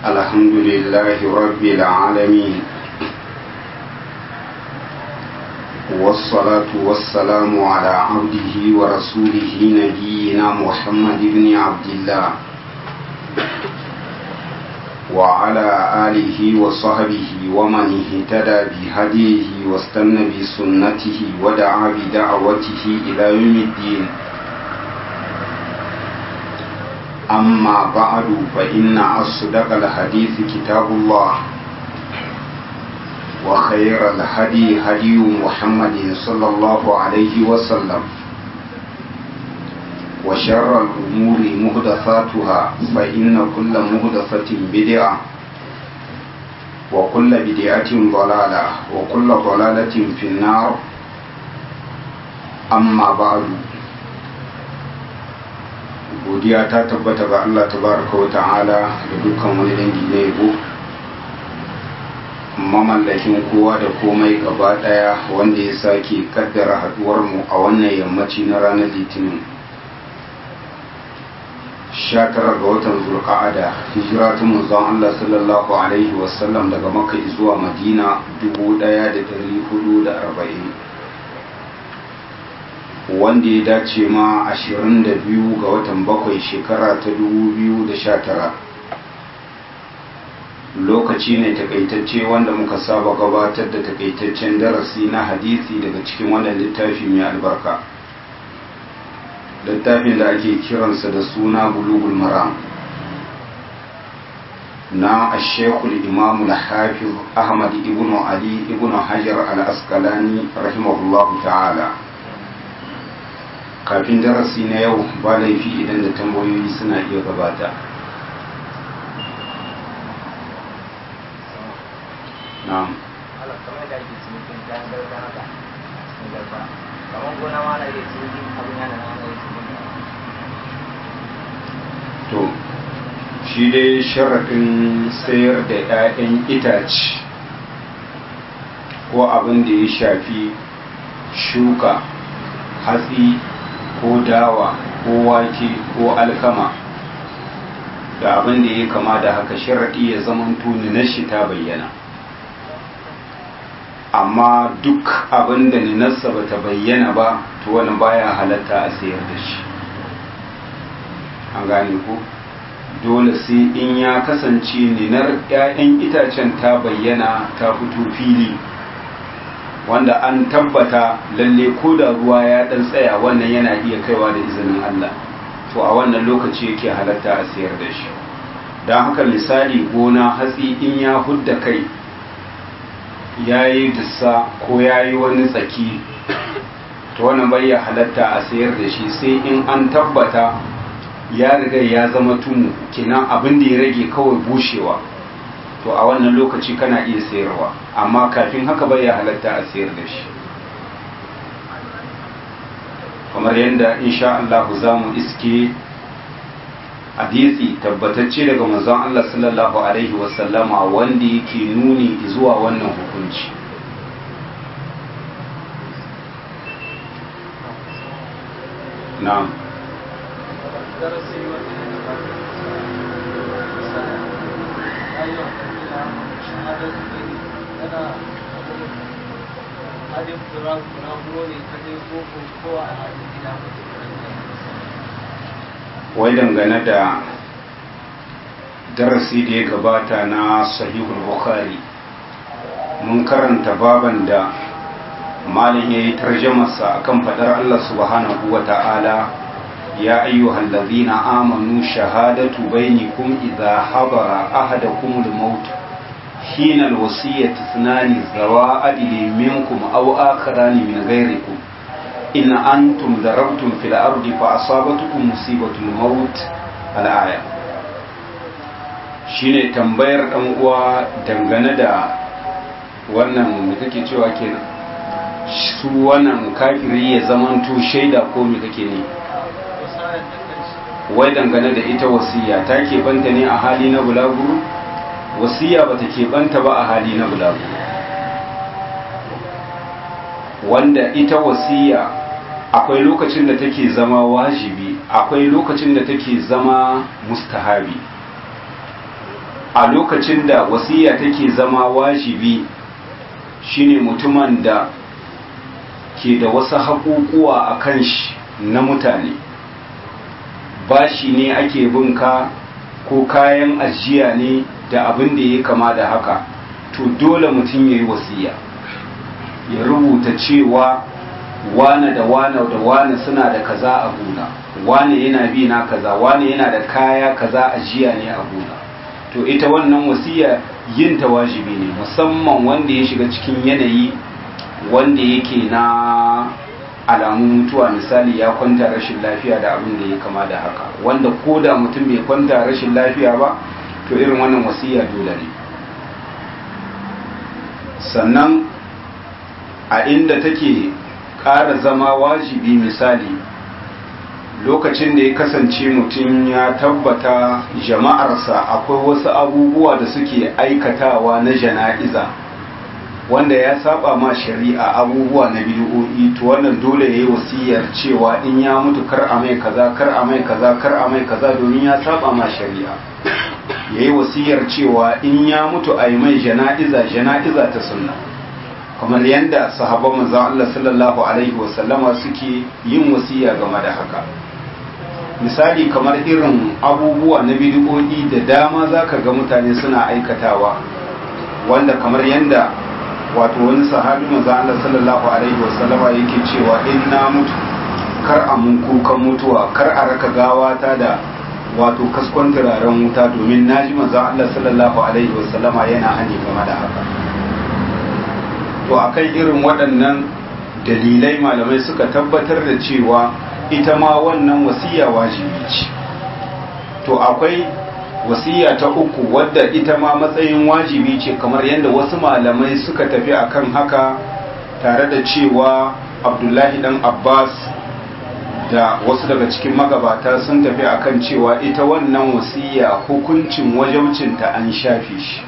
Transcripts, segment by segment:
الحمد لله رب العالمين والصلاة والسلام على عبده ورسوله نبينا محمد بن عبد الله وعلى آله وصحبه ومن اهتدى بهديه واستنى بسنته ودعا بدعوته إلى يوم الدين أما بعد فإن أصدق الحديث كتاب الله وخير الهدي هدي محمد صلى الله عليه وسلم وشر الأمور مهدفاتها فإن كل مهدفة بدعة وكل بدعة ضلالة وكل ضلالة في النار أما بعد godiya ta tabbata ga Allah tabaraka wa ta'ala da dukkan wani dangi na yabo mamallakin kowa da komai gaba daya wanda ya sake kaddara haduwar mu a wannan yammaci na ranar litinin 19 ga watan zulqa'ada hijira ta manzon Allah sallallahu alaihi wasallam daga makka zuwa madina 1440 wanda ya dace ma 22 ga watan bakwai shekara ta 2019 lokaci ne takaitacce wanda muka saba gabatar da takaitaccen darasi na hadisi daga cikin wannan littafi mai albarka littafin da ake kiransa da suna bulugul maram na ashekul imamul hafiz ahmad ibn ali ibn hajar al-asqalani rahimahullahu ta'ala kafin darasi na yau ba laifi idan da tambayoyi suna iya gabata na'am to shi dai sharaɗin sayar da 'ya'yan itace ko abin da ya shafi shuka hatsi ko dawa ko wake ko alkama da abin da ya kama da haka sharaɗi ya zaman tuni na shi ta bayyana amma duk abin da ninarsa ba ta bayyana ba to wani baya halatta a sayar da shi an gane ko dole sai in ya kasance ninar 'ya'yan itacen ta bayyana ta fito fili wanda an tabbata lalle ko da ruwa ya dan tsaya wannan yana iya kaiwa da izinin Allah to a wannan lokaci yake halatta a sayar da shi don haka misali gona hatsi in ya hudda kai ya yi dussa ko ya yi wani tsaki to wannan bai ya halatta a sayar da shi sai in an tabbata ya riga ya zama tumu kinan abin da ya rage kawai bushewa to a wannan lokaci kana iya sayarwa amma kafin haka bai ya halatta a sayar da shi kamar yadda insha Allah za mu iske hadisi tabbatacce daga manzon Allah sallallahu alaihi wasallama wanda yake nuni zuwa wannan hukunci na'am wai dangane da darasi da ya gabata na sahihul bukhari mun karanta baban da malin ya yi tarjamasa akan fadar Allah subhanahu wa ta'ala ya ayyuhal ladhina amanu shahadatu bainakum idha hadara ahadakum al-maut hina al-wasiyyati ithnani zawa adli minkum aw akharani min ghayrikum in antum darabtum fil ardi fa asabatukum musibatul maut al-aya shine tambayar dan uwa dangane da wannan me kake cewa kenan su wannan kafiri ya zamanto shaida ko me kake ne wai dangane da ita wasiya ta banta ne a hali na bulaguro wasiya bata banta ba a hali na bulaguro wanda ita wasiya akwai lokacin da take zama wajibi akwai lokacin da take zama mustahabi a lokacin da wasiya take zama wajibi shine mutumin da ke da wasu haƙuƙuwa a kan shi na mutane bashi ne ake binka ko kayan ajiya ne da abin da ya kama da haka to dole mutum ya yi wasiya ya rubuta cewa wane da wane da wane suna da kaza a gona wane yana bi na kaza wane yana da kaya kaza ajiya ne a gona to ita wannan wasiya yin ta wajibi ne musamman wanda ya shiga cikin yanayi wanda yake na alamun mutuwa misali ya kwanta rashin lafiya da abin da ya kama da haka wanda ko da mutum bai kwanta rashin lafiya ba to irin wannan wasiya dole ne sannan a inda take ƙara zama wajibi misali lokacin da ya kasance mutum ya tabbata jama'arsa akwai wasu abubuwa da suke aikatawa na jana'iza wanda ya saba ma shari'a abubuwa na bid'o'i to wannan dole yayi wasiyar cewa in ya mutu kar a mai kaza kar a mai kaza kar a mai kaza domin ya saba ma shari'a yayi wasiyar cewa in ya mutu a yi mai jana'iza jana'iza ta sunna kamar yadda sahabban manzon Allah sallallahu alaihi wasallama suke yin wasiya game da haka misali kamar irin abubuwa na bid'o'i da dama zaka ga mutane suna aikatawa wanda kamar yadda wato wani sahabi manzo Allah sallallahu alaihi wasallama yake cewa in na mutu kar a mun kukan mutuwa kar a raka gawata da wato kaskon turaren wuta domin naji manzo Allah sallallahu alaihi wasallama yana hani game da haka to akan irin waɗannan dalilai malamai suka tabbatar da cewa ita ma wannan wasiya wajibi ce to akwai wasiya ta uku wadda ita ma matsayin wajibi ce kamar yadda wasu malamai suka tafi akan haka tare da cewa abdullahi dan abbas da wasu daga cikin magabata sun tafi akan cewa ita wannan wasiya hukuncin wajabcinta an shafe shi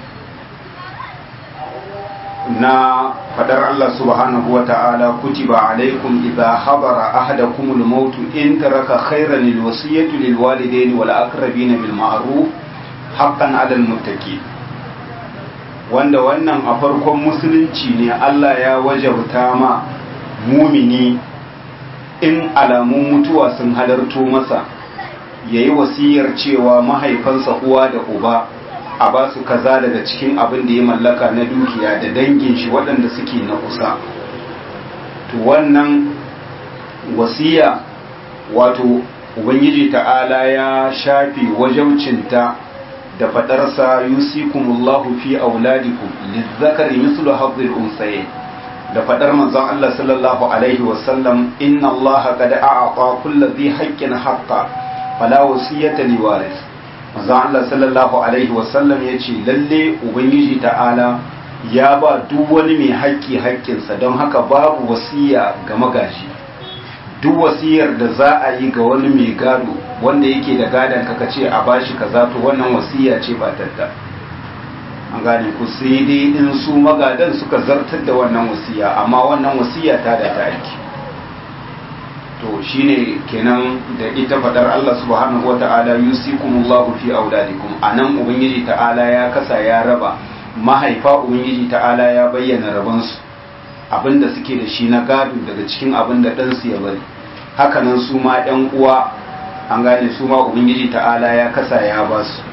na fadar Allah subhanahu wa ta'ala kutiba alaikum idza habara ahadakumul maut in taraka khayran lil wasiyati lil walidayni wal aqrabin bil ma'ruf haqqan 'alal muttaqin wanda wannan a farkon musulunci ne Allah ya wajabta ma mumini in alamun mutuwa sun halarto masa yayi wasiyar cewa mahaifansa uwa da uba a ba su kaza daga cikin abin da ya mallaka na dukiya da dangin shi waɗanda suke na kusa to wannan wasiya wato ubangiji ta'ala ya shafi wajaucinta da faɗarsa yusikumullahu fi auladikum lizzakari mislu hadhil unsayayn da faɗar manzon Allah sallallahu alaihi wasallam inna Allah qad a'ata kulli dhi haqqin haqqa fala wasiyata liwaris manzon Allah sallallahu alaihi wasallam ya ce lalle ubangiji ta'ala ya ba duk wani mai haƙƙi haƙƙinsa don haka babu wasiya ga magaji duk wasiyar da za a yi ga wani mai gado wanda yake da gadon kaka ce a bashi kaza to wannan wasiya ce ba tadda an gane ku sai dai in su magadan suka zartar da wannan wasiya amma wannan wasiya ta da ta aiki to shine kenan da ita fadar Allah subhanahu wata'ala yusikumullahu fi auladikum anan ubangiji ta'ala ya kasa ya raba mahaifa ubangiji ta'ala ya bayyana rabansu abinda suke da shi na gado daga cikin abinda ɗansu ya bari hakanan su ma ɗan uwa an gane su ma ubangiji ta'ala ya kasa ya ba su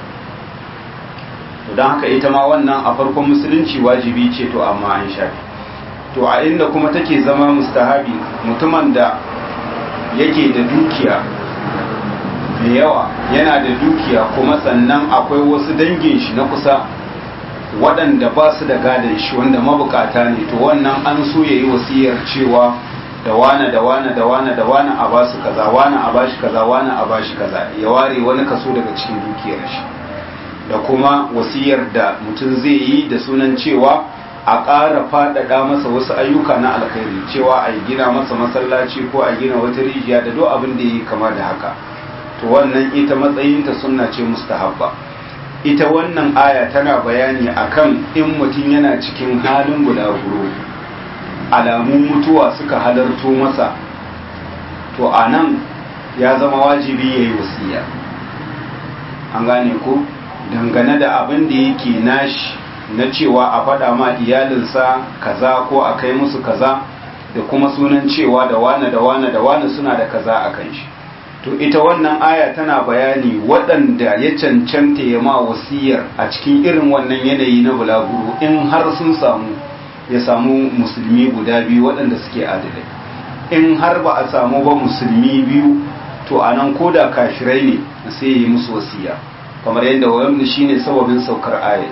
don haka ita ma wannan a farkon musulunci wajibi ce to amma an shafi to a inda kuma take zama mustahabi mutumin da yake da dukiya da yawa yana da dukiya kuma sannan akwai wasu dangin shi na kusa waɗanda ba su da gadon shi wanda mabukata ne to wannan an so ya yi wasiyar cewa da wane da wane da wane da wane a basu kaza wane a bashi kaza wane a bashi kaza ya ware wani kaso daga cikin dukiyar shi da kuma wasiyar da mutum zai yi da sunan cewa a ƙara faɗaɗa masa wasu ayyuka na alkhairi cewa a gina masa masallaci ko a gina wata rijiya da duk abin da yi kama da haka to wannan ita matsayinta sunna ce mustahabba ita wannan aya tana bayani akan in mutum yana cikin halin gudaguro alamun mutuwa suka halarto masa to a nan ya zama wajibi ya yi wasiya an gane ko dangane da abin da yake nashi na cewa a faɗa ma iyalinsa kaza ko a kai musu kaza da kuma sunan cewa da wane da wane da wane suna da kaza a kan shi to ita wannan aya tana bayani waɗanda ya cancanta ya ma wasiyar a cikin irin wannan yanayi na bulaguro in har sun samu ya samu musulmi guda biyu waɗanda suke adalai in har ba a samu ba musulmi biyu to a nan ko da kashirai ne sai yi musu wasiya kamar yadda wani shine sababin saukar aya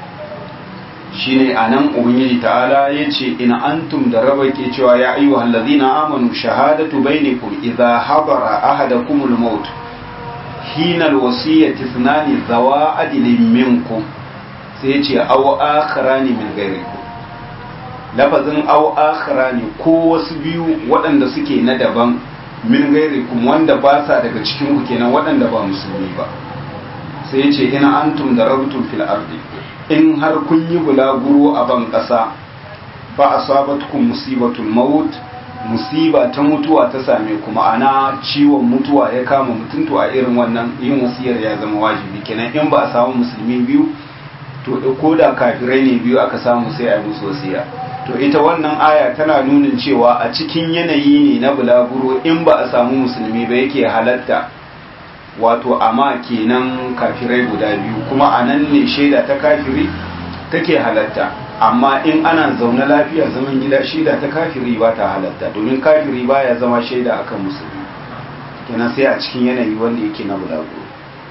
shine a nan ubangiji ta'ala ya ce ina antum da raba ke cewa ya ayyu hallazina amanu shahadatu bainakum idza hadara ahadakumul maut hina alwasiyati ithnani zawa adlin minkum sai ya ce aw akharani min ghairikum lafazin aw akharani ko wasu biyu waɗanda suke na daban min gairikum wanda ba sa daga cikin ku kenan waɗanda ba musulmi ba sai ya ce ina antum da rabtum fil ardi in har kun yi bulaguro a ban ƙasa ba a sabatkum musibatul maut musiba ta mutuwa ta same ku ma'ana ciwon mutuwa ya kama mutum to a irin wannan yin wasiyar ya zama wajibi kenan in ba a samu musulmi biyu to ko da kafirai ne biyu aka samu sai a yi musu wasiya to ita wannan aya tana nunin cewa a cikin yanayi ne na bulaguro in ba a samu musulmi ba yake halatta wato amma kenan kafirai guda biyu kuma a nan ne shaida ta kafiri take halatta amma in ana zaune lafiya zaman gida shaida ta kafiri ba ta halatta domin kafiri baya zama shaida akan musulmi kenan sai a cikin yanayi wanda yake na bulaguro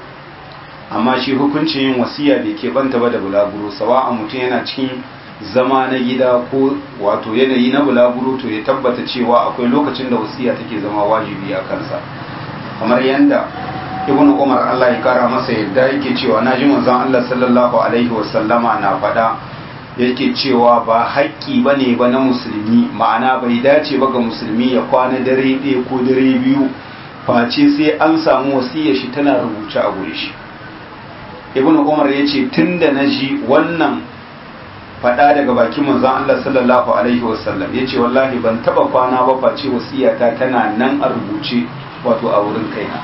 amma shi hukuncin yin wasiya bai ke banta ba da bulaguro sawa a mutum yana cikin zama na gida ko wato yanayi na bulaguro to ya tabbata cewa akwai lokacin da wasiya take zama wajibi a kansa kamar yadda ibnu umar Allah ya kara masa yadda yake cewa naji manzon Allah sallallahu alaihi wasallama na faɗa yake cewa ba haƙƙi bane ba na musulmi ma'ana bai dace ba ga musulmi ya kwana dare ɗaya ko dare biyu face sai an samu wasiyar shi tana rubuce a gure shi ibnu umar ya ce tunda na ji wannan faɗa daga bakin manzon Allah sallallahu alaihi wasallam ya ce wallahi ban taɓa kwana ba face wasiyata tana nan a rubuce wato a wurin kaina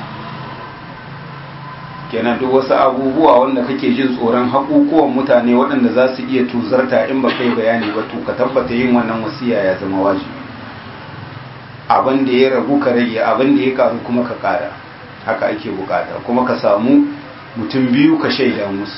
kenan duk wasu abubuwa wanda kake jin tsoron haƙuƙuwan mutane waɗanda za su iya tuzarta in ba kai bayani ba to ka tabbata yin wannan wasiya ya zama wajibi abin da ya ragu ka rage abin da ya karu kuma ka ƙara haka ake bukata kuma ka samu mutum biyu ka shaida musu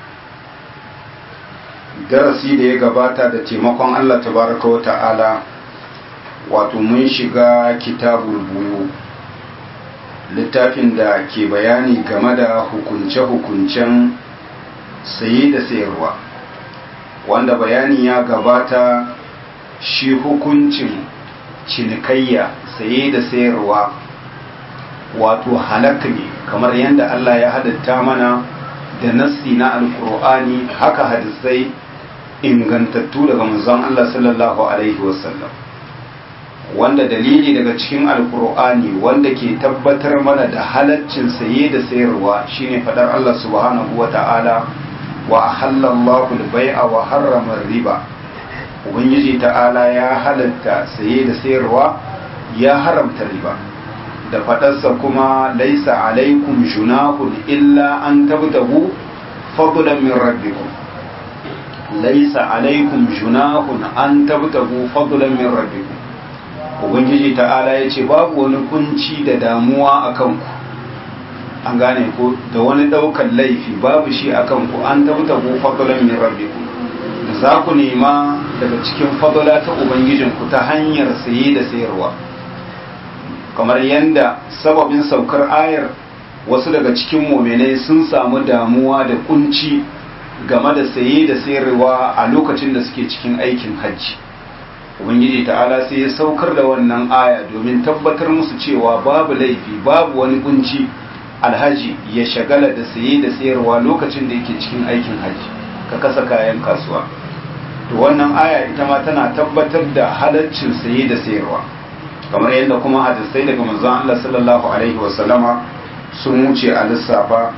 darasi da ya gabata da taimakon Allah tabaraka wa ta'ala wato mun shiga kitabul buyu littafin da ke bayani game da hukunce-hukuncen saye da sayarwa wanda bayani ya gabata shi hukuncin cinikayya saye da sayarwa wato halak ne kamar yadda Allah ya hadatta mana da nassi na alkur'ani haka hadisai ingantattu daga manzon Allah sallallahu alaihi wasallam wanda dalili daga cikin alkur'ani wanda ke tabbatar mana da halaccin saye da sayarwa shine fadar Allah subhanahu wata'ala wa ahallallahu al-bai'a wa harrama riba ubangiji ta'ala ya halatta saye da sayarwa ya haramta riba da fadarsa kuma laisa alaikum junahun illa an tabtahu fadlan min rabbikum laisa alaikum junahun an tabtahu fadlan min rabbikum ubangiji ta'ala ya ce babu wani kunci da damuwa a kanku an gane ko da wani daukan laifi babu shi a kanku an tabta ku fadalan min rabbikum da za ku nema daga cikin fadala ta ubangijinku ta hanyar saye da sayarwa kamar yadda sababin saukar ayar wasu daga cikin muminai sun samu damuwa da kunci game da saye da sayarwa a lokacin da suke cikin aikin hajji ubangiji ta'ala sai ya saukar da wannan aya domin tabbatar musu cewa babu laifi babu wani kunci alhaji ya shagala da saye da sayarwa lokacin da yake cikin aikin hajji ka kasa kayan kasuwa to wannan aya ita ma tana tabbatar da halaccin saye da sayarwa kamar yadda kuma hadisai daga manzon Allah sallallahu alaihi wasallama sun wuce a lissafa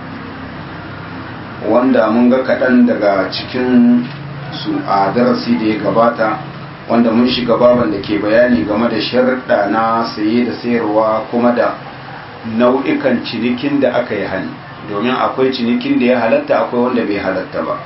wanda mun ga kaɗan daga cikin su a darasi da ya gabata wanda mun shiga baban da ke bayani game da sharuɗa na saye da sayarwa kuma da nau'ikan cinikin da aka yi hani domin akwai cinikin da ya halatta akwai wanda bai halatta ba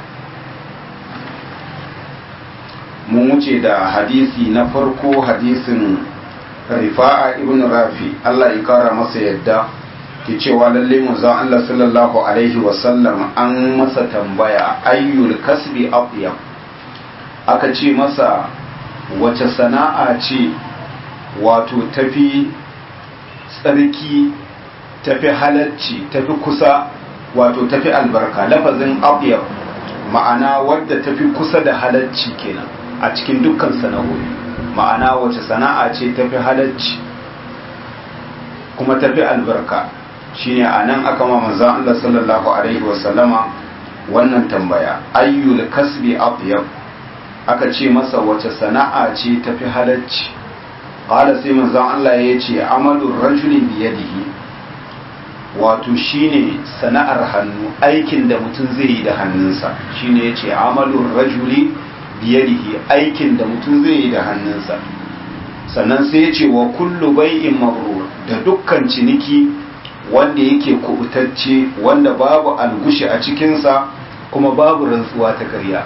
mun wuce da hadisi na farko hadisin rifa'a ibn rafi Allah ya kara masa yadda ke cewa lalle manzon Allah sallallahu alaihi wasallam an masa tambaya ayyul kasbi atyab aka ce masa wace sana'a ce wato tafi tsarki tafi halacci tafi kusa wato tafi albarka lafazin atyab ma'ana wadda tafi kusa da halacci kenan a cikin dukkan sana'o'i ma'ana wace sana'a ce tafi halacci kuma tafi albarka shine anan aka ma manzon Allah sallallahu alaihi wasallama wannan tambaya ayyul kasbi atyab aka ce masa wace sana'a ce tafi halacci qala sai manzon Allah ya ce amalur rajuli biyadihi wato shine sana'ar hannu aikin da mutum zai yi da hannunsa shine yace amalur rajuli biyadihi aikin da mutum zai yi da hannunsa sannan sai yace wa kullu bai'in mabrur da dukkan ciniki wanda yake kubutacce wanda babu algushi a cikinsa kuma babu rantsuwa ta karya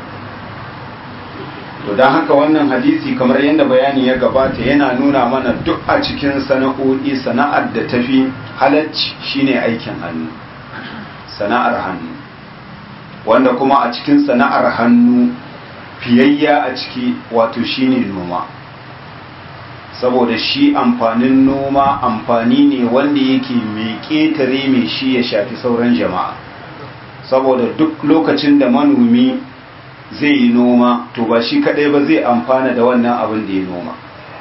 to don haka wannan hadisi kamar yadda bayani ya gabata yana nuna mana duk a cikin sana'o'i sana'ar da tafi halacci shine aikin hannu sana'ar hannu wanda kuma a cikin sana'ar hannu fiyayya a ciki wato shine noma saboda shi amfanin noma amfani ne wanda yake mai ƙetare mai shi ya shafi sauran jama'a saboda duk lokacin da manomi zai yi noma to ba shi kadai ba zai amfana da wannan abin da ya noma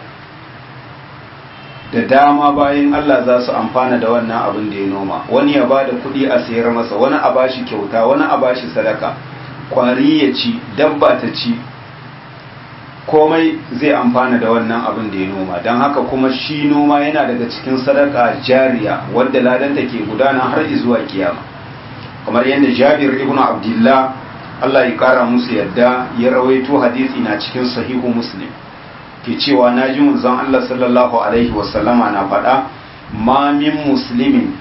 da dama bayan Allah za su amfana da wannan abin da ya noma wani ya bada kuɗi a sayar masa wani a bashi kyauta wani a bashi sadaka kwari ya ci dabba ta ci komai zai amfana da wannan abin da ya noma don haka kuma shi noma yana daga cikin sadaka jariya wadda ladanta ke gudana har zuwa kiyama kamar yadda jabir ibn abdullah Allah ya kara musu yadda ya rawaito hadisi na cikin sahihu muslim ke cewa na ji manzon Allah sallallahu alaihi wasallama na faɗa ma min muslimin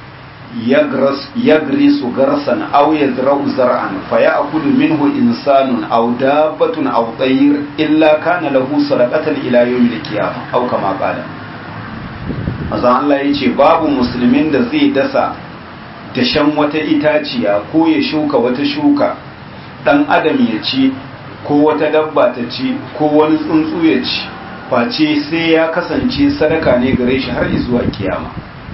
yagrisu garsan aw yazra'u zar'an fa ya'kulu minhu insanun aw dabbatun aw tayr illa kana lahu sadaqatan ila yawmil qiyamah aw kama qala manzon Allah yace babu musulmin da zai dasa dashen wata itaciya ko ya shuka wata shuka dan adam ya ci ko wata dabba ta ci ko wani tsuntsu ya ci face sai ya kasance sadaka ne gare shi har zuwa kiyama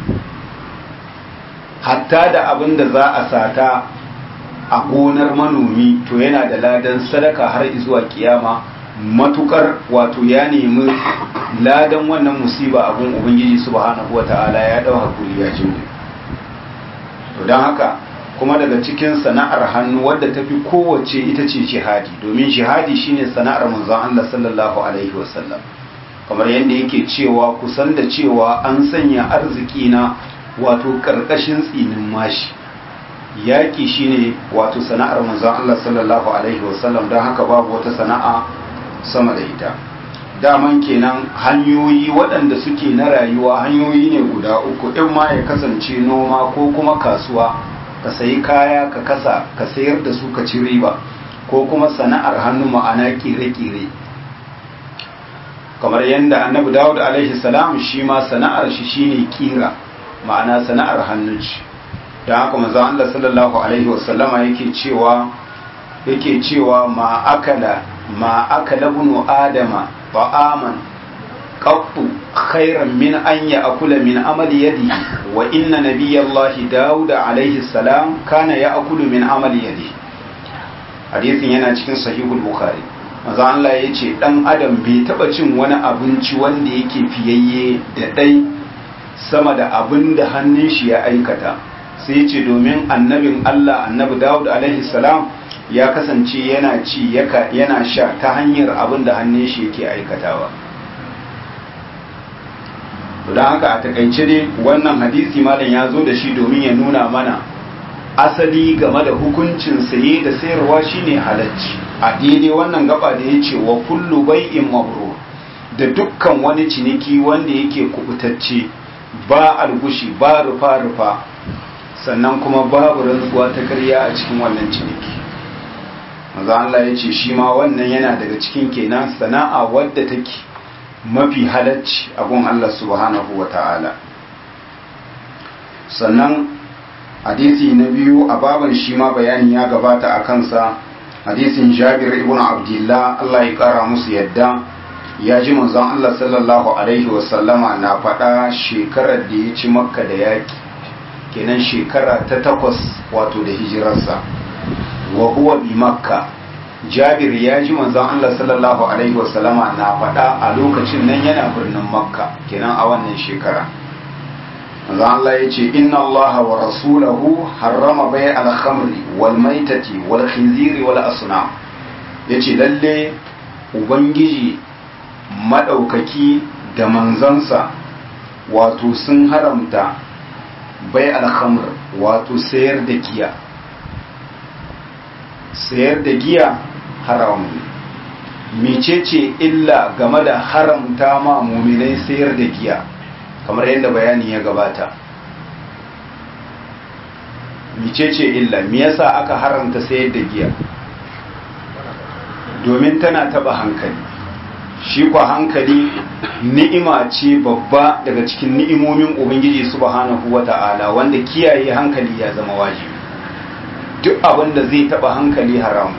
hatta da abin da za a sata a gonar manomi to yana da ladan sadaka har zuwa kiyama matukar wato ya nemi ladan wannan musiba abin ubangiji subhanahu wata'ala ya dau hakuri ya jimre to don haka kuma daga cikin sana'ar hannu wadda ta fi kowace ita ce jihadi domin jihadi shine sana'ar manzon Allah sallallahu alaihi wasallam kamar yadda yake cewa kusan da cewa an sanya arziki na wato karkashin tsinin mashi yaƙi shine wato sana'ar manzon Allah sallallahu alaihi wasallam don haka babu wata sana'a sama da ita daman kenan hanyoyi waɗanda suke na rayuwa hanyoyi ne guda uku in ma ya kasance noma ko kuma kasuwa ka sayi kaya ka kasa ka sayar da su ka ci riba ko kuma sana'ar hannu ma'ana kire-kire kamar yadda annabi dawud alaihi salam shi ma sana'ar shi shine kira ma'ana sana'ar hannun shi don haka manzon Allah sallallahu alaihi wasallama yake cewa yake cewa ma akala ma akala bunu adama ta'aman qattu khairan min an ya'kula min amali yadihi wa inna nabiyallahi Dawud alaihi salam kana ya'kulu min amali yadihi hadisin yana cikin sahihul bukhari manzo Allah yace dan adam bai taba cin wani abinci wanda yake fiyayye da dai sama da abin da hannun shi ya aikata sai yace domin annabin Allah annabi Dawud alaihi salam ya kasance yana ci yana sha ta hanyar abin da hannun shi yake aikatawa don haka a takaice dai wannan hadisi malam ya zo da shi domin ya nuna mana asali game da hukuncin saye da sayarwa shine halacci a daidai wannan gaba da ya ce wa kullu bai'in mabrur da dukkan wani ciniki wanda yake kubutacce ba algushi ba rufa-rufa sannan kuma babu rantsuwa ta karya a cikin wannan ciniki maza Allah ya ce shi ma wannan yana daga cikin kenan sana'a wadda take mafi halacci a gun Allah subhanahu wa ta'ala sannan hadisi na biyu a baban shi ma bayani ya gabata a kansa hadisin jabir ibn abdullah Allah ya kara musu yadda ya ji manzon Allah sallallahu alaihi wasallama na faɗa shekarar da ya ci makka da yaƙi kenan shekara ta takwas wato da hijirarsa wa huwa bi makka jabir ya ji manzon Allah sallallahu alaihi wasallama na faɗa a lokacin nan yana birnin makka kenan a wannan shekara manzon Allah ya ce inna Allah wa rasulahu harrama bai al-khamri wal maitati wal khinziri wal asnam yace lalle ubangiji madaukaki da manzansa wato sun haramta bai al-khamr wato sayar da giya sayar da giya haram mecece illa game da haramta ma muminai sayar da giya kamar yadda bayani ya gabata mecece illa me yasa aka haramta sayar da giya domin tana taba hankali shi kwa hankali ni'ima ce babba daga cikin ni'imomin ubangiji subhanahu wata'ala wanda kiyaye hankali ya zama wajibi duk abin da zai taba hankali haram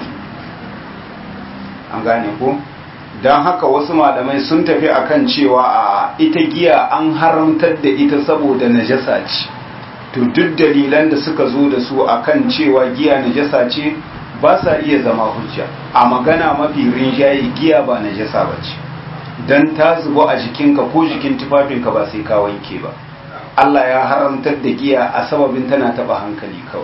an gane ko don haka wasu malamai sun tafi akan cewa a ita giya an haramtar da ita saboda najasa ce to duk dalilan da suka zo da su akan cewa giya najasa ce ba sa iya zama hujja a magana mafi rinjaye giya ba najasa ba ce don ta zubo a jikinka ko jikin tufafinka ba sai ka wanke ba Allah ya haramtar da giya a sababin tana taba hankali kawai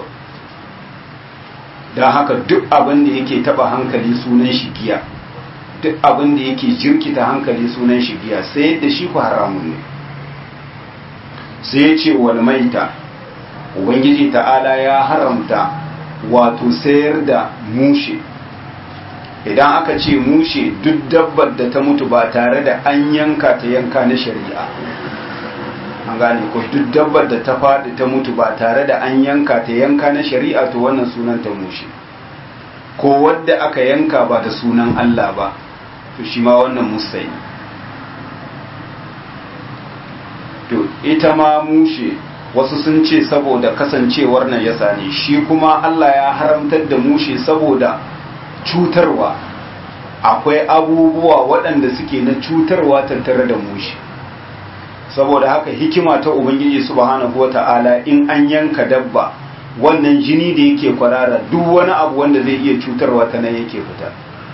don haka duk abin da yake taba hankali sunan shi giya duk abin da yake jirkita hankali sunan shi giya sai yadda shi ku haramun ne sai ya ce wal maita ubangiji ta'ala ya haramta wato sayar da mushe idan aka ce mushe duk dabbar da ta mutu ba tare da an yanka ta yanka na shari'a an gane ko duk dabbar da ta faɗi ta mutu ba tare da an yanka ta yanka na shari'a to wannan sunan ta mushe ko wadda aka yanka ba da sunan Allah ba to shi ma wannan musai to ita ma mushe wasu sun ce saboda kasancewar nan ya ne shi kuma Allah ya haramtar da mushe saboda cutarwa akwai abubuwa waɗanda suke na cutarwa tattare da mushe saboda haka hikima ta ubangiji subhanahu wata'ala in an yanka dabba wannan jini da yake kwarara duk wani abu wanda zai iya cutarwa ta nan yake fita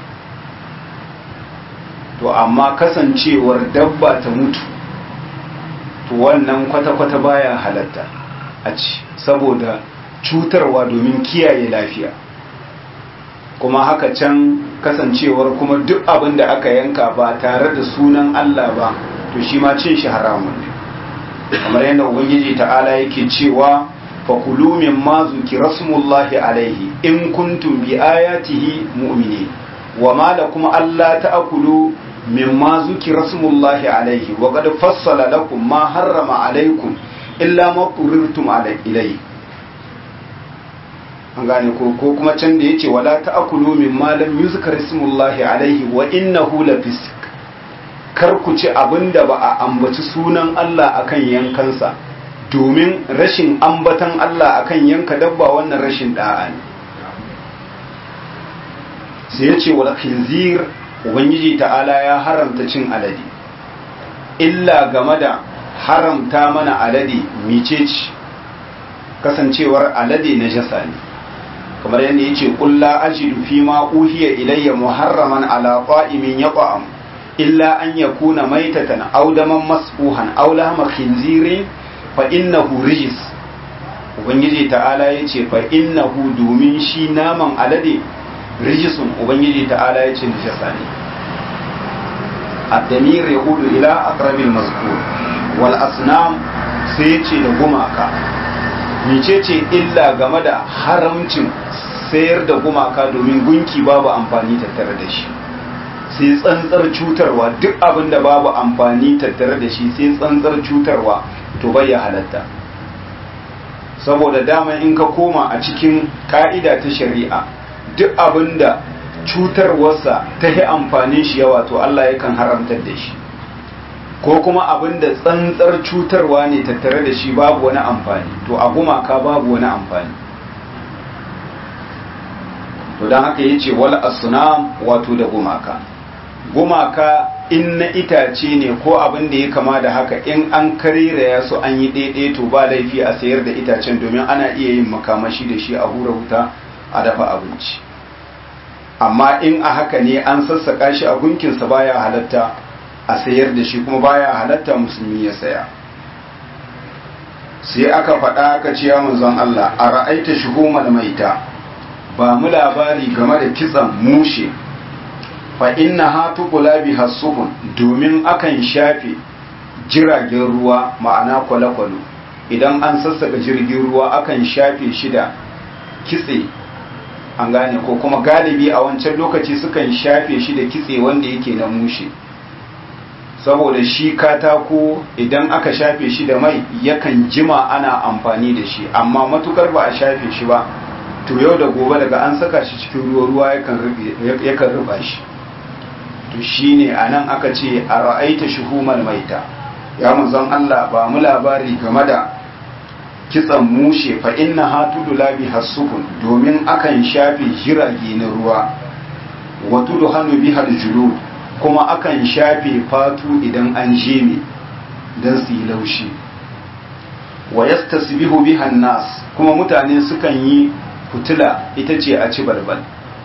to amma kasancewar dabba ta mutu to wannan kwata-kwata baya halatta a ci saboda cutarwa domin kiyaye lafiya kuma haka can kasancewar kuma duk abin da aka yanka ba tare da sunan Allah ba to shi ma cin shi haramun ne kamar yadda ubangiji ta'ala yake cewa fakulu mimma zuki rasmullahi alaihi in kuntum bi ayatihi mu'minin wa ma lakum alla ta'kulu mimma zuki rasmullahi alaihi wa qad fassala lakum ma harrama alaikum illa ma turirtum ilayhi an gane ko ko kuma can da yace wala ta'kulu mimma lam yuzkar ismullahi alaihi wa innahu lafisq kar ku ci abinda ba a ambaci sunan Allah akan yankansa domin rashin ambatan Allah akan yanka dabba wannan rashin da'a ne sai ya ce wal khinzir ubangiji ta'ala ya haramta cin alade illa game da haramta mana alade micece kasancewar alade na jasa ne kamar yadda ya ce ƙulla ajidu fi ma uhiya ilayya muharraman ala qa'imin yaqam illa an yakuna maitatan aw daman masfuhan aw lahma khinzirin fa innahu rijis ubangiji ta'ala yace fa innahu domin shi naman alade rijisun ubangiji ta'ala yace najasa ne ad-damir yaudu ila aqrabil mazkur wal asnam sai yace da gumaka mecece illa game da haramcin sayar da gumaka domin gunki babu amfani tattare da shi sai tsantsar cutarwa duk abin da babu amfani tattare da shi sai tsantsar cutarwa to bai ya halatta saboda dama in ka koma a cikin ka'ida ta shari'a duk abinda cutarwarsa ta yi amfanin shi yawa to Allah yakan haramtar da shi ko kuma abinda tsantsar cutarwa ne tattare da shi babu wani amfani to a gumaka babu wani amfani to don haka yace wal asnam wato da gumaka gumaka in na itace ne ko abin da ya kama da haka in an kareraya su an yi daidai to ba laifi a sayar da itacen domin ana iya yin makamashi da shi a hura wuta a dafa abinci amma in a haka ne an sassaka shi a gunkinsa baya halatta a sayar da shi kuma baya halatta musulmi ya saya sai aka faɗa aka ce ya manzon Allah a ra'aita shuhumal maita ba mu labari game da kitsan mushe fa inna ha tuqula biha suhun domin akan shafe jiragen ruwa ma'ana kwale-kwale idan an sassaka jirgin ruwa akan shafe shi da kitse an gane ko kuma galibi a wancan lokaci sukan shafe shi da kitse wanda yake na mushe saboda shi katako idan aka shafe shi da mai yakan jima ana amfani da shi amma matukar ba a shafe shi ba to yau da gobe daga an saka shi cikin ruwa ruwa yakan ruba shi to shine anan aka ce a ra'aita shuhumal maita ya manzon Allah ba mu labari game da kitsan mushe fa inna hatudu labi hasukun domin akan shafe jirage na ruwa wa tudu hannu bihar julud kuma akan shafe fatu idan an jeme don su yi laushi wa yastasbihu bihan nas kuma mutane sukan yi fitila ita ce a ci balbal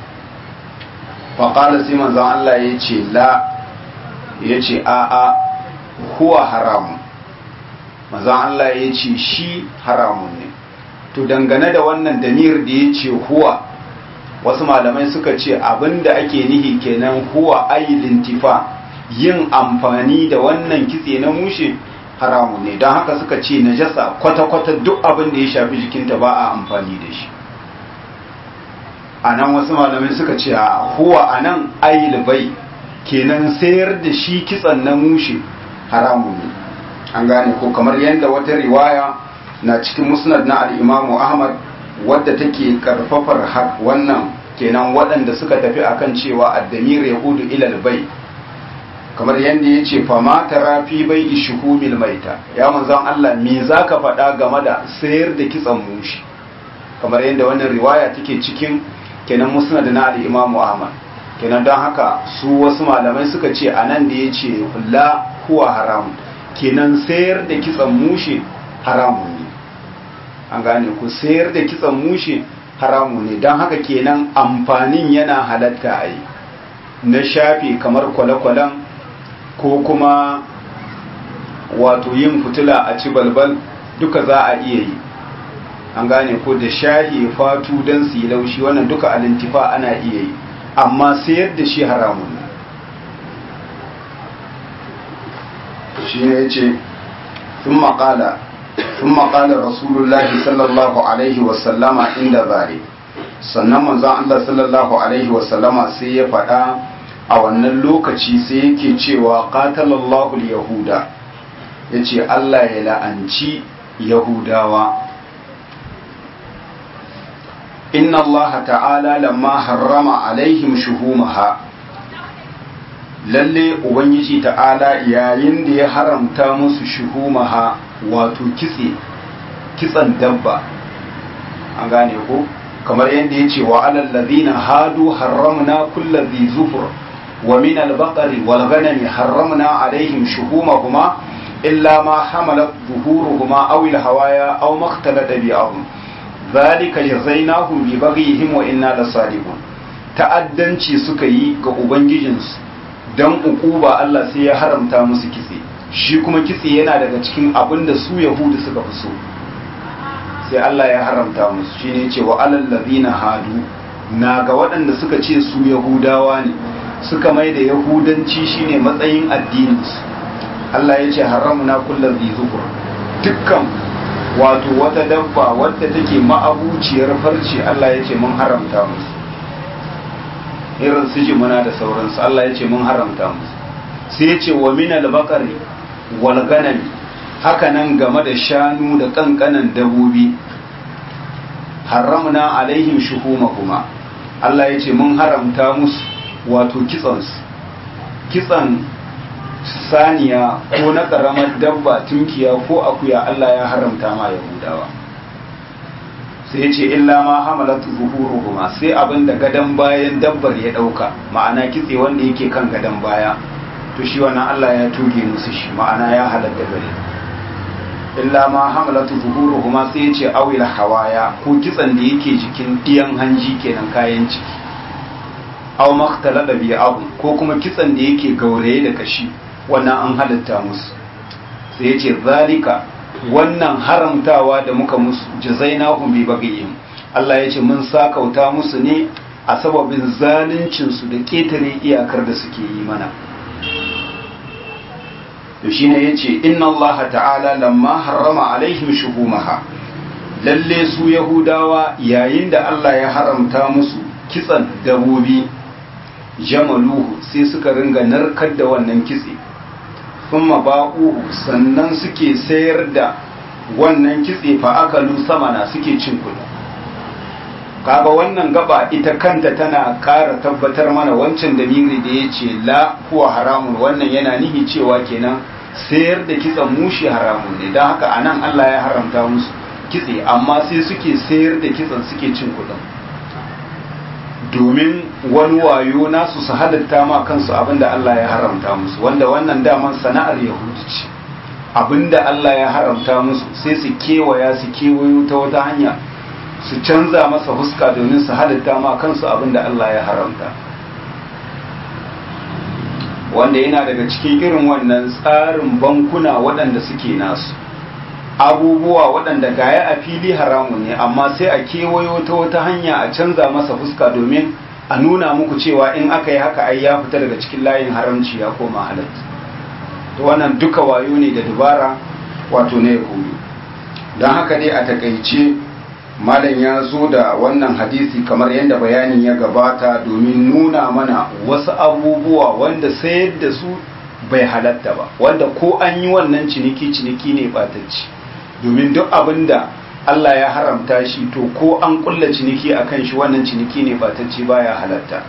faƙala sai manzan Allah ya ce la ya ce a'a huwa haramun manzan Allah ya ce shi haramun ne to dangane da wannan damir da ya ce huwa wasu malamai suka ce abinda ake nihi kenan huwa ailin tifa yin amfani da wannan kitse na mushe haramu ne don haka suka ce najasa kwata-kwata duk abin da ya shafi jikinta ba a amfani da shi a nan wasu malamai suka ce a huwa a nan ail bai kenan sayar da shi kitsen na mushe haramu ne an gane ko kamar yadda wata riwaya na cikin musnad na al'imamu ahmad wadda take karfafar wannan kenan waɗanda suka tafi akan cewa addamir ya hudu ilal bai kamar yadda ya ce fama tara fi bai ishuhumil maita ya manzon Allah me za ka faɗa game da sayar da kitsan mushi kamar yadda wannan riwaya take cikin kenan musnad na al-imamu ahmad kenan don haka su wasu malamai suka ce anan da ya ce la huwa haram kenan sayar da kitsan mushi haramun ne an gane ku sayar da kitsan mushe haramu ne don haka kenan amfanin yana halatta a yi na shafe kamar kwale-kwalen ko kuma wato yin fitila a ci balbal duka za a iya yi an gane ko da shahi fatu don su yi laushi wannan duka alintifa ana iya yi amma sayar da shi haramun ne shi ne ya ce sun maƙala ثم قال رسول الله صلى الله عليه وسلم عند ذلك sannan manzon Allah sallallahu alaihi wasallama sai ya faɗa a wannan lokaci sai yake cewa qatalallahu yahuda yace Allah ya la'anci yahudawa inna Allah ta'ala lamma harrama alaihim shuhumaha lalle ubangiji ta'ala yayin da ya haramta musu shuhumaha wato kitse kitsan dabba an gane ko kamar yadda ya ce wa alal ladina hadu harramna kullu dhi zufur wa min al baqari wal ghanami harramna alaihim shuhumahuma illa ma hamalat zuhuruhuma aw al hawaya aw makhtalata bi ahum dhalika jazainahum bi baghihim wa inna lasadiqun ta'addanci suka yi ga ubangijinsu dan ukuba Allah sai ya haramta musu kitse shi kuma kitse yana daga cikin abin da su yahudu suka fi so sai Allah ya haramta musu shi ne ce wa alal ladina hadu na ga waɗanda suka ce su yahudawa ne suka mai da yahudanci shine matsayin addininsu Allah ya ce haramna kullu dhi zukur dukkan wato wata dabba wadda take ma'abuciyar farce Allah ya ce mun haramta musu irin su jimuna da sauransu Allah ya ce mun haramta musu sai ya ce wa minal bakari wal ganami hakanan game da shanu da kankanan dabobi haramna alaihim shuhumahuma Allah ya ce mun haramta musu wato kitsansu kitsan saniya ko na ƙaramar dabba tunkiya ko akuya Allah ya haramta ma yahudawa sai ce illa ma hamalatu zuhuruhuma sai abin da gadan bayan dabbar ya dauka ma'ana kitse wanda yake kan gadan baya to shi wannan Allah ya tuge musu shi ma'ana ya halatta gare illa ma hamalatu zuhuruhuma sai ya ce awil hawaya ko kitsan da yake jikin diyan hanji kenan kayan ciki aw maktalada bi abu ko kuma kitsan da yake gauraye da kashi wannan an halatta musu sai ya ce zalika wannan haramtawa da muka musu jazainahum bi baghihim Allah ya ce mun sakauta musu ne a sababin zaluncin su da ketare iyakar da suke yi mana to shine yace inna Allah ta'ala lamma harrama alaihim shuhumaha lalle su yahudawa yayin da Allah ya haramta musu kitsan dabobi jamaluhu sai suka ringa narkar da wannan kitse thumma ba'uhu sannan suke sayar da wannan kitse fa akalu samana suke cin kudi kaga wannan gaba ita kanta tana ƙara tabbatar mana wancan dalili da ya ce la kuwa haramun wannan yana nihi cewa kenan sayar da kitsen mushi haramun ne don haka anan Allah ya haramta musu kitse amma sai suke sayar da kitsen suke cin kudin domin wani wayo nasu su halatta ma kansu abinda Allah ya haramta musu wanda wannan daman sana'ar yahudu ce abinda Allah ya haramta musu sai su kewaya su kewayo ta wata hanya su canza masa huska domin su halatta ma kansu abinda Allah ya haramta wanda yana daga cikin irin wannan tsarin bankuna waɗanda suke nasu abubuwa waɗanda gaya a fili haramun ne amma sai a kewayo ta wata hanya a canza masa fuska domin a nuna muku cewa in aka yi haka ai ya fita daga cikin layin haramci ya koma halatta to wannan duka wayo ne da dubara wato na yahudu don haka dai a takaice malam ya zo da wannan hadisi kamar yadda bayanin ya gabata domin nuna mana wasu abubuwa wanda sayar da su bai halatta ba wanda ko an yi wannan ciniki ciniki ne batacci domin duk abin da Allah ya haramta shi to ko an kulla ciniki a kan shi wannan ciniki ne batacci baya halatta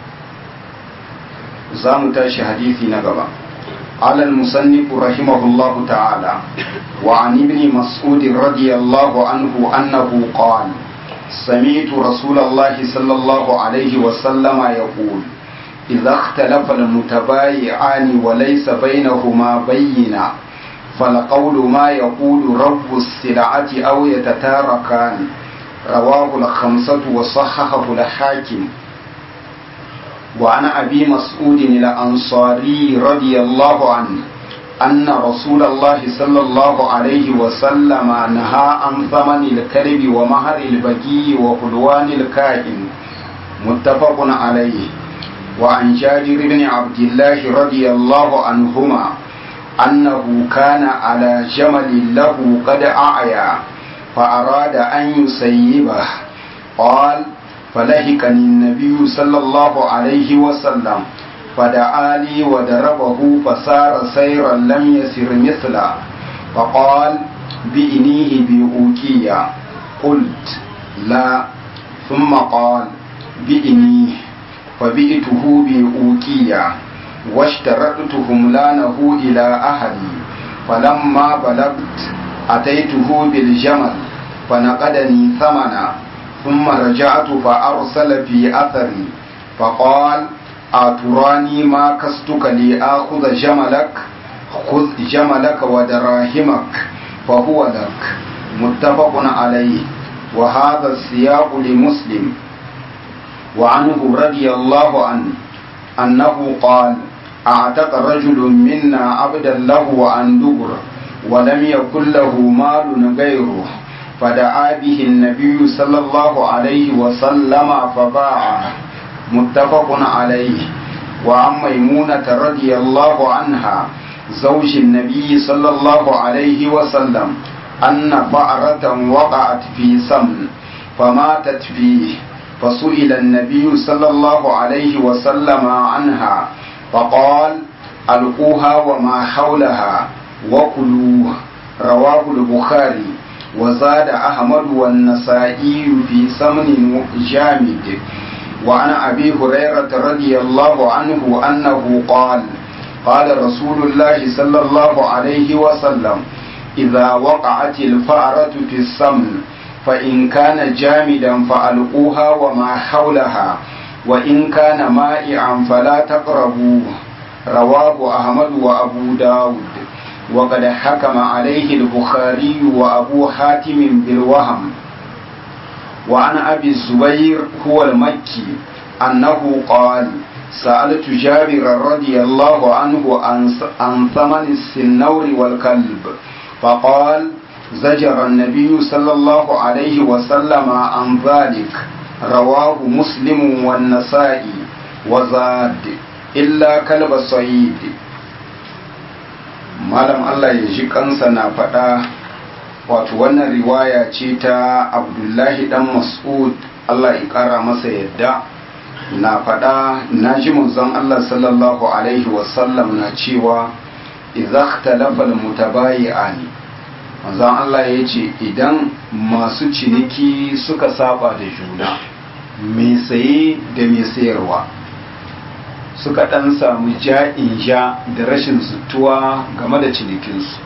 za mu tashi hadisi na gaba على المصنف رحمه الله تعالى وعن ابن مسعود رضي الله عنه أنه قال سمعت رسول الله صلى الله عليه وسلم يقول إذا اختلف المتبايعان وليس بينهما بينا فلقول ما يقول رب السلعة أو يتتاركان رواه الخمسة وصححه الحاكم وعن أبي مسعود الأنصاري رضي الله عنه أن رسول الله صلى الله عليه وسلم نهى عن ثمن الكلب ومهر البقي وحلوان الكاهن متفق عليه وعن جابر بن عبد الله رضي الله عنهما أنه كان على جمل له قد أعيا فأراد أن يسيبه قال فلهكني النبي صلى الله عليه وسلم فدعا لي وضربه فسار سيرا لم يسر مثله فقال بإنيه بأوكية قلت لا ثم قال بإنيه فبئته بأوكية واشترطت هملانه إلى أهلي فلما بلغت أتيته بالجمل فنقدني ثمنا ثم رجعت فأرسل في أثري فقال أتراني ما كستك لآخذ جملك خذ جملك ودراهمك فهو لك متفق عليه وهذا السياق لمسلم وعنه رضي الله عنه أنه قال أعتق رجل منا عبدا له عن دبر ولم يكن له مال غيره فدعا به النبي صلى الله عليه وسلم فباعه متفق عليه وعن ميمونة رضي الله عنها زوج النبي صلى الله عليه وسلم أن فأرة وقعت في سمن فماتت فيه فسئل النبي صلى الله عليه وسلم عنها فقال ألقوها وما حولها وكلوه رواه البخاري وزاد أحمد والنسائي في ثمن جامد وعن أبي هريرة رضي الله عنه أنه قال قال رسول الله صلى الله عليه وسلم إذا وقعت الفأرة في السمن فإن كان جامدا فألقوها وما حولها وإن كان مائعا فلا تقربوه رواه أحمد وأبو داود وقد حكم عليه البخاري وأبو حاتم بالوهم وعن أبي الزبير هو المكي أنه قال سألت جابر رضي الله عنه عن ثمن السنور والكلب فقال زجر النبي صلى الله عليه وسلم عن ذلك رواه مسلم والنسائي وزاد إلا كلب الصيد malam Allah ya ji kansa na faɗa wato wannan riwaya ce ta abdullahi dan mas'ud Allah ya ƙara masa yadda na faɗa na ji manzon Allah sallallahu alaihi wasallam na cewa idza ikhtalafa al-mutabayi'ani manzon Allah ya ce idan masu ciniki suka saba da juna mai saye da mai sayarwa suka ɗan samu ja'in ja da rashin zutuwa game da cinikinsu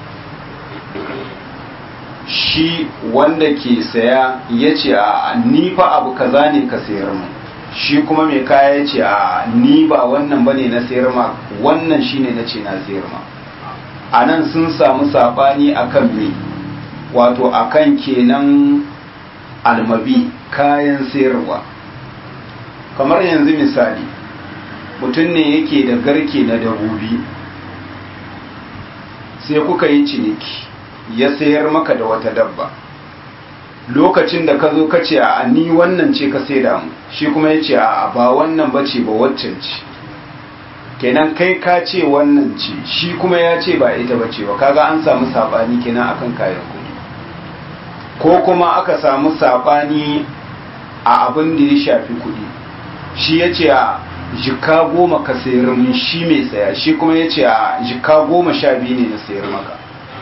shi wanda ke saya ya ce a ni fa abu kaza ne ka sayar mu shi kuma mai kaya ya ce a ni ba wannan bane na sayar ma wannan shine na ce na sayar ma a nan sun samu saɓani akan me wato akan kenan almabi kayan sayarwa kamar yanzu misali mutum ne yake da garke na dabobi sai kuka yi ciniki ya sayar maka da wata dabba lokacin da ka zo ka ce a ni wannan ce ka sai mu shi kuma ya ce a ba wannan ba ce ba waccan ce kenan kai ka ce wannan ce shi kuma ya ce ba ita ba ce ba kaga an samu saɓani kenan akan kayan kuɗi ko kuma aka samu saɓani a abin da ya shafi kuɗi shi ya ce a jika goma ka sayar min shi mai saya shi kuma ya ce a jika goma sha biyu ne na sayar maka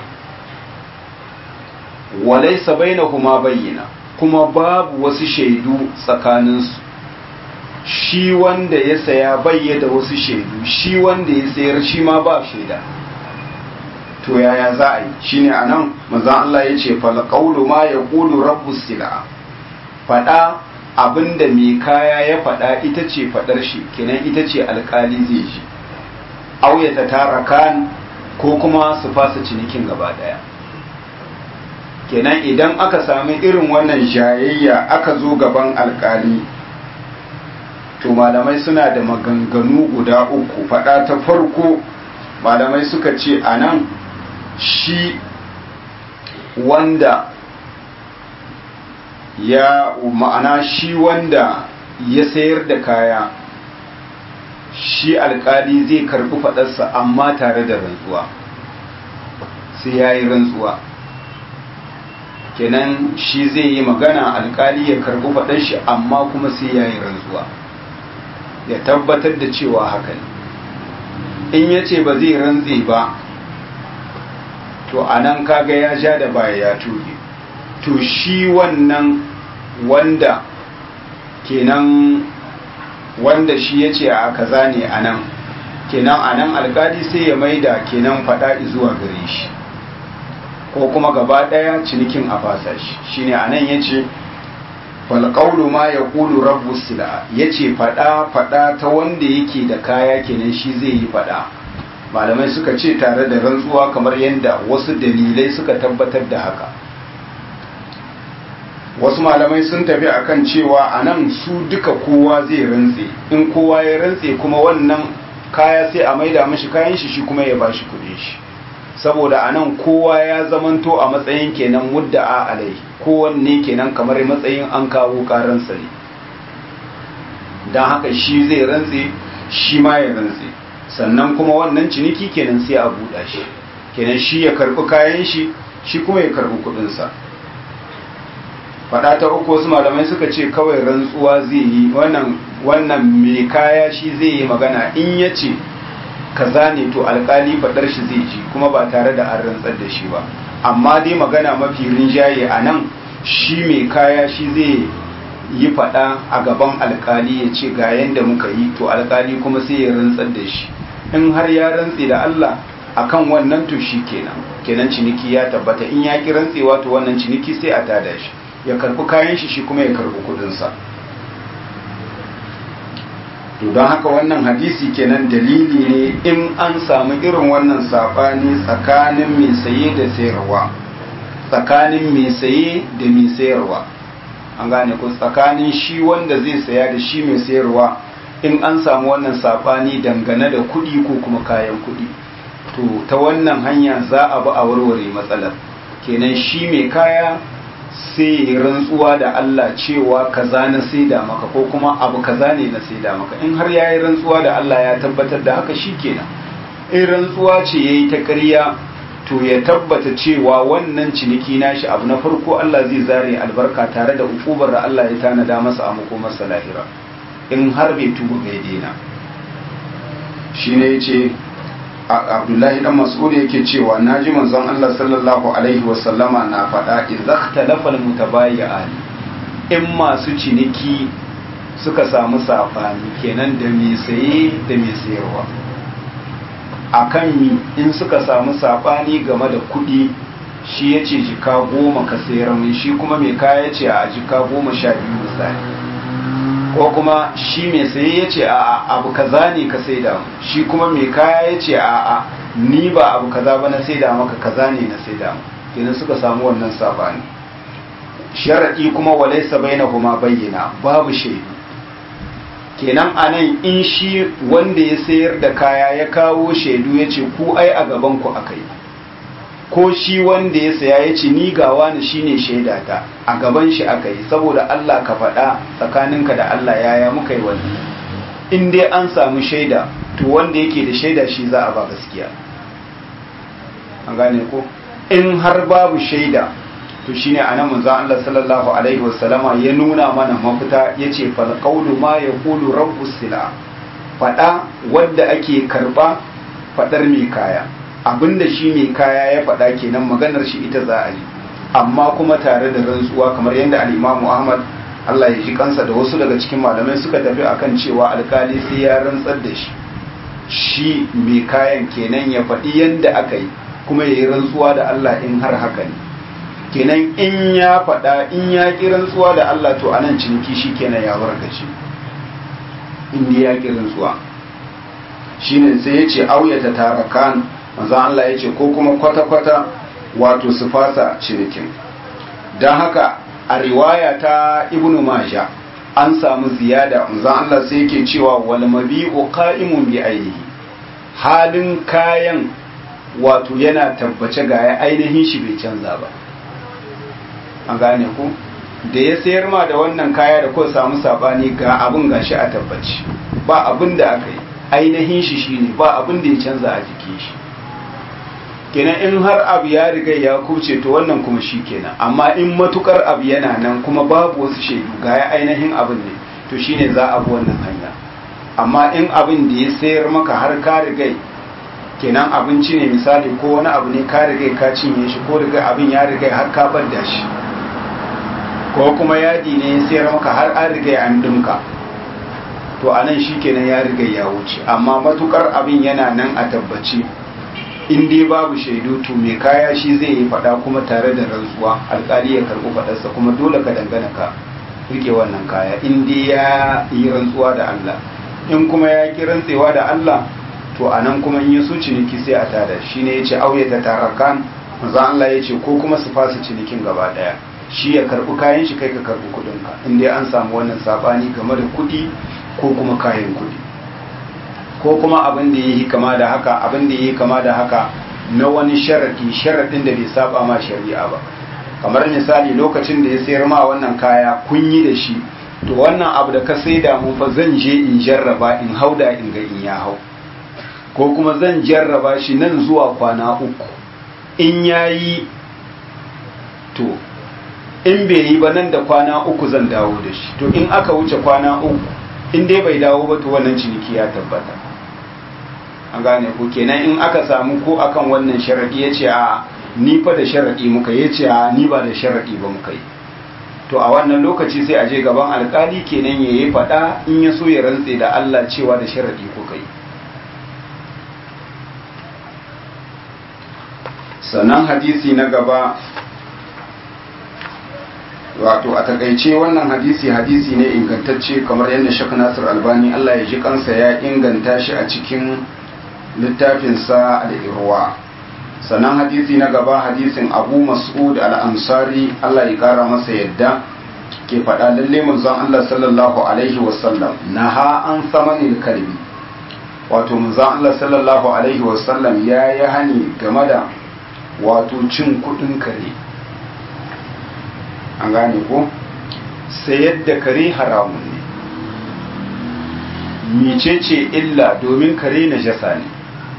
walaisa bainahuma bayyana kuma babu wasu shaidu tsakaninsu shi wanda ya saya bayyada wasu shaidu shi wanda ya sayar shi ma ba shaida to yaya za a yi shine anan manzon Allah ya ce fal qawlu ma yaqulu rabbus sila fada abinda mai kaya ya fada ita ce fadar shi kenan ita ce alkali zai ji auyata tara kan ko kuma su fasa cinikin gaba daya kenan idan aka sami irin wannan jayayya aka zo gaban alkali to malamai suna da maganganu guda uku fada ta farko malamai suka ce a nan shi wanda ya ma'ana shi wanda ya sayar da kaya shi alkali zai karbi fadarsa amma tare da rantsuwa sai ya yi rantsuwa kenan shi zai yi magana alkali ya karbi faɗar shi amma kuma sai ya yi rantsuwa ya tabbatar da cewa haka ne in ya ce ba zai rantse ba to a nan kaga ya ja da baya ya tuge to shi wannan wanda kenan wanda shi ya ce a kaza ne a nan kenan a nan alkali sai ya maida kenan faɗa zuwa gare shi ko kuma gaba ɗaya cinikin a fasa shi shine anan yace fal qawlu ma yaqulu rabbu sila yace fada fada ta wanda yake da kaya kenan shi zai yi fada malamai suka ce tare da rantsuwa kamar yadda wasu dalilai suka tabbatar da haka wasu malamai sun tafi akan cewa anan su duka kowa zai rantse in kowa ya rantse kuma wannan kaya sai a maida mashi kayan shi shi kuma ya bashi kuɗin shi saboda a nan kowa ya zamanto a matsayin kenan mudda a alai kowanne kenan kamar matsayin an kawo karansa ne don haka shi zai rantse shi ma ya rantse sannan kuma wannan ciniki kenan sai a buɗa shi kenan shi ya karɓi kayan shi shi kuma ya karɓi kuɗinsa faɗa ta uku wasu malamai suka ce kawai rantsuwa zai yi wannan wannan mai kaya shi zai yi magana in ya ce kaza ne to alkali faɗar shi zai ji kuma ba tare da an rantsar da shi ba amma dai magana mafi rinjaye a nan shi mai kaya shi zai yi faɗa a gaban alkali ya ce ga yadda muka yi to alkali kuma sai ya rantsar da shi in har ya rantse da Allah akan wannan to shi kenan kenan ciniki ya tabbata in ya ki rantsewa to wannan ciniki sai a tada shi ya karbi kayan shi shi kuma ya karbi kudinsa to don haka wannan hadisi kenan dalili ne in an samu irin wannan sabani tsakanin mai saye da sayarwa tsakanin mai saye da mai sayarwa an gane ku tsakanin shi wanda zai saya da shi mai sayarwa in an samu wannan sabani dangane da kuɗi ko kuma kayan kuɗi to ta wannan hanya za a bi a warware matsalar kenan shi mai kaya sai rantsuwa da Allah cewa kaza na saida maka ko kuma abu kaza ne na saida maka in har yayi rantsuwa da Allah ya tabbatar da haka shikenan in rantsuwa ce yayi ta ƙarya to ya tabbata cewa wannan ciniki nashi abu na farko Allah zai zare albarka tare da ukubar da Allah ya tanada masa a makomarsa lahira in har bai tuba bai daina shine yace abdullahi dan mas'ud yake cewa naji manzon Allah sallallahu alaihi wasallama na faɗa idza ikhtalafa almutabayyi'an in masu ciniki suka samu safani kenan da mai saye da mai sayarwa akan mi in suka samu safani game da kuɗi shi ya ce jika goma ka sayar mai shi kuma mai kaya ce a jika goma sha biyu misali ko kuma shi mai saye ya ce a abu kaza ne ka saida shi kuma mai kaya ya ce a a ni ba abu kaza ba na saida maka kaza ne na saida kenan suka samu wannan sabani sharadi kuma walaysa bainahuma bayyana babu shaidu kenan anan in shi wanda ya sayar da kaya ya kawo shaidu ya ce ku ai a gaban ku akai ko shi wanda ya saya ya ce ni gawa ni shine shaidata a gaban shi aka yi saboda Allah ka faɗa tsakaninka da Allah yaya muka yi wani in dai an samu shaida to wanda yake da shaida shi za a ba gaskiya an gane ko in har babu shaida to shine anan manzo Allah sallallahu alaihi wasallama ya nuna mana mafita yace fal qawlu ma yaqulu rabbus sila faɗa wanda ake karba faɗar mai kaya abinda shi mai kaya ya faɗa kenan maganar shi ita za a yi amma kuma tare da rantsuwa kamar yadda al'imamu ahmad allah ya ji kansa da wasu daga cikin malamai suka tafi akan cewa alkali sai ya rantsar da shi shi mai kayan kenan ya faɗi yadda aka yi kuma ya yi rantsuwa da allah in har haka ne kenan in ya faɗa in ya ƙi rantsuwa da allah to anan ciniki shi kenan ya wargace in ya ƙi rantsuwa shine sai ya ce auyata tarakan manzan Allah ya ce ko kuma kwata-kwata wato su fasa cinikin don haka a riwaya ta ibnu maja an samu ziyada manzan Allah sai yake cewa wal mabi'u qa'imun bi ainihi halin kayan wato yana tabbace ga ainihin shi bai canza ba an gane ku da ya sayar ma da wannan kaya da ko samu sabani ga abin gashi a tabbaci ba abin da aka yi ainihin shi shine ba abin da ya canza a jikin shi kenan in har abu ya riga ya kuce to wannan kuma shi kenan amma in matukar abu yana nan kuma babu wasu shaidu ga ya ainihin abin ne to shine za a bi wannan hanya amma in abin da ya sayar maka har ka riga kenan abinci ne misali ko wani abu ne ka riga ka cinye shi ko riga abin ya riga har ka bar da shi ko kuma yadi ne ya sayar maka har an riga an dinka to anan shi kenan ya riga ya wuce amma matukar abin yana nan a tabbaci in dai babu shaidu to mai kaya shi zai yi fada kuma tare da rantsuwa alkali ya karɓi fadarsa kuma dole ka dangana ka rike wannan kaya in dai ya yi rantsuwa da Allah in kuma ya ki rantsewa da Allah to anan kuma in ya so ciniki sai a tada shi ne ya ce auye ta tarakan manzo Allah ya ce ko kuma su fasa cinikin gaba daya shi ya karɓi kayan shi kai ka karɓi kuɗin ka in dai an samu wannan sabani game da kuɗi ko kuma kayan kuɗi ko kuma abin da yi kama da haka abin da yi kama da haka na wani sharadi sharadin da bai saba ma shari'a ba kamar misali lokacin da ya sayar ma wannan kaya kun yi da shi to wannan abu da ka saida mun fa zan je in jarraba in hauda in ga in ya hau ko kuma zan jarraba shi nan zuwa kwana uku in yayi to in bai yi ba nan da kwana uku zan dawo da shi to in aka wuce kwana uku in dai bai dawo ba to wannan ciniki ya tabbata an gane ku kenan in aka samu ko akan wannan sharadi ya ce a ni fa da sharaɗi muka yi ce a ni ba da sharaɗi ba muka yi to a wannan lokaci sai a je gaban alkali kenan ya yi faɗa in ya so ya rantse da Allah cewa da sharaɗi kuka yi sannan hadisi na gaba wato a takaice wannan hadisi hadisi ne ingantacce kamar yadda shek nasir albani Allah ya ji kansa ya inganta shi a cikin littafinsa al-irwa sannan hadisi na gaba hadisin abu mas'ud al-ansari Allah ya kara masa yadda ke faɗa lalle manzon Allah sallallahu alaihi wasallam naha an samanil kalbi wato manzon Allah sallallahu alaihi wasallam ya yi hani game da wato cin kudin kare an gane ko sayar da kare haramun ne mecece illa domin kare na jasa ne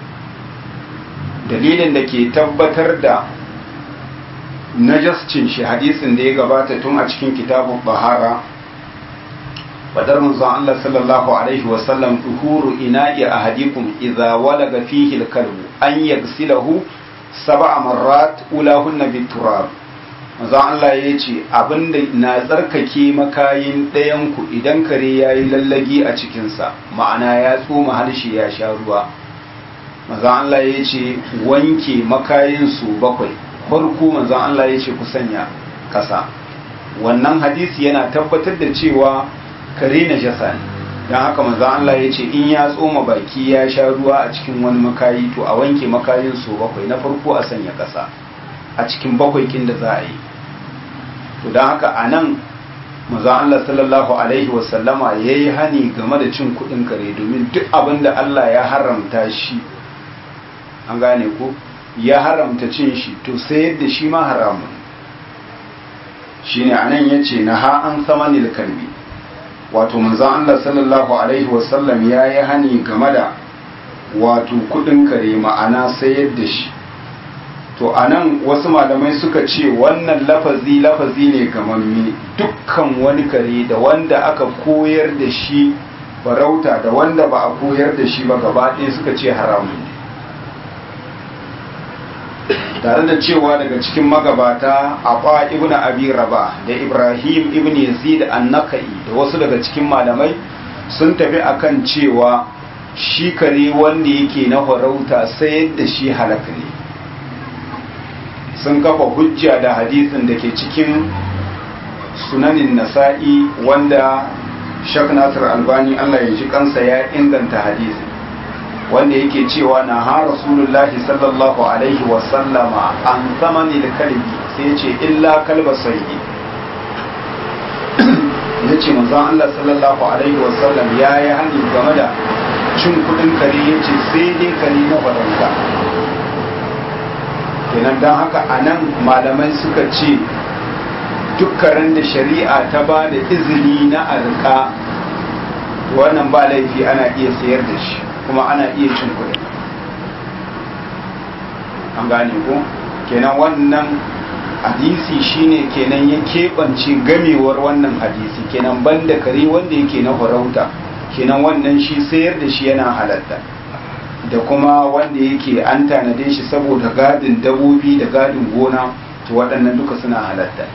dalilin da ke tabbatar da najascin shi hadisin da ya gabata tun a cikin kitabun bahara fadar manzon Allah sallallahu alaihi wasallam tuhuru ina'i ahadikum idza walaga fihi al-kalbu an yaghsilahu sab'a marrat ulahunna biturab manzon Allah ya ce abinda na tsarkake makayin ɗayan ku idan kare yayi lallagi a cikinsa ma'ana ya tsoma harshe ya sha ruwa manzon Allah ya ce wanke makayin su bakwai farko manzon Allah ya ce ku sanya kasa wannan hadisi yana tabbatar da cewa kare na jasa ne don haka manzon Allah ya ce in ya tsoma baki ya sha ruwa a cikin wani makayi to a wanke makayin su bakwai na farko a sanya kasa a cikin bakwai kin da za a yi to don haka a nan manzon Allah sallallahu alaihi wasallama ya yi hani game da cin kuɗin kare domin duk abin da Allah ya haramta shi an gane ko ya haramta cin shi to sayar da shi ma haramun shine anan yace na ha an samanil kalbi wato manzon Allah sallallahu alaihi wasallam ya yi hani game da wato kudin kare ma'ana sayar da shi to anan wasu malamai suka ce wannan lafazi lafazi ne gamammi dukkan wani kare da wanda aka koyar da shi farauta da wanda ba a koyar da shi ba gaba ɗaya suka ce haramun tare da cewa daga cikin magabata Aba ibn Abi Rabah da Ibrahim ibn Yazid an-Nakai da wasu daga cikin malamai sun tafi akan cewa shi kare wanda yake na farauta sai yadda shi halaka ne sun kafa hujja da hadisin da ke cikin sunanin nasa'i wanda Shak Nasir Albani Allah ya ji kansa ya inganta hadisin wanda yake cewa na ha rasulullahi sallallahu alaihi wasallama an zamani da kalbi sai ya ce illa kalba sayi ya ce manzon Allah sallallahu alaihi wasallam ya yi hani game da cin kudin kare ya ce sai dai kare na farauta kenan don haka a nan malamai suka ce dukkanin da shari'a ta ba da izini na arka wannan ba laifi ana iya sayar da shi kuma ana iya cin kuɗi an gane ko kenan wannan hadisi shine kenan ya keɓance gamewar wannan hadisi kenan banda kare wanda yake na farauta kenan wannan shi sayar da shi yana halatta da kuma wanda yake an tanade shi saboda gadin dabobi da gadin gona to waɗannan duka suna halatta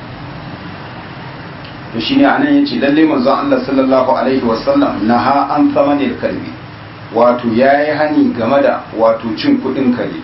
to shine anan yace lalle manzon Allah sallallahu alaihi wasallam naha an thamanil kalbi wato ya yi hani game da wato cin kudin kare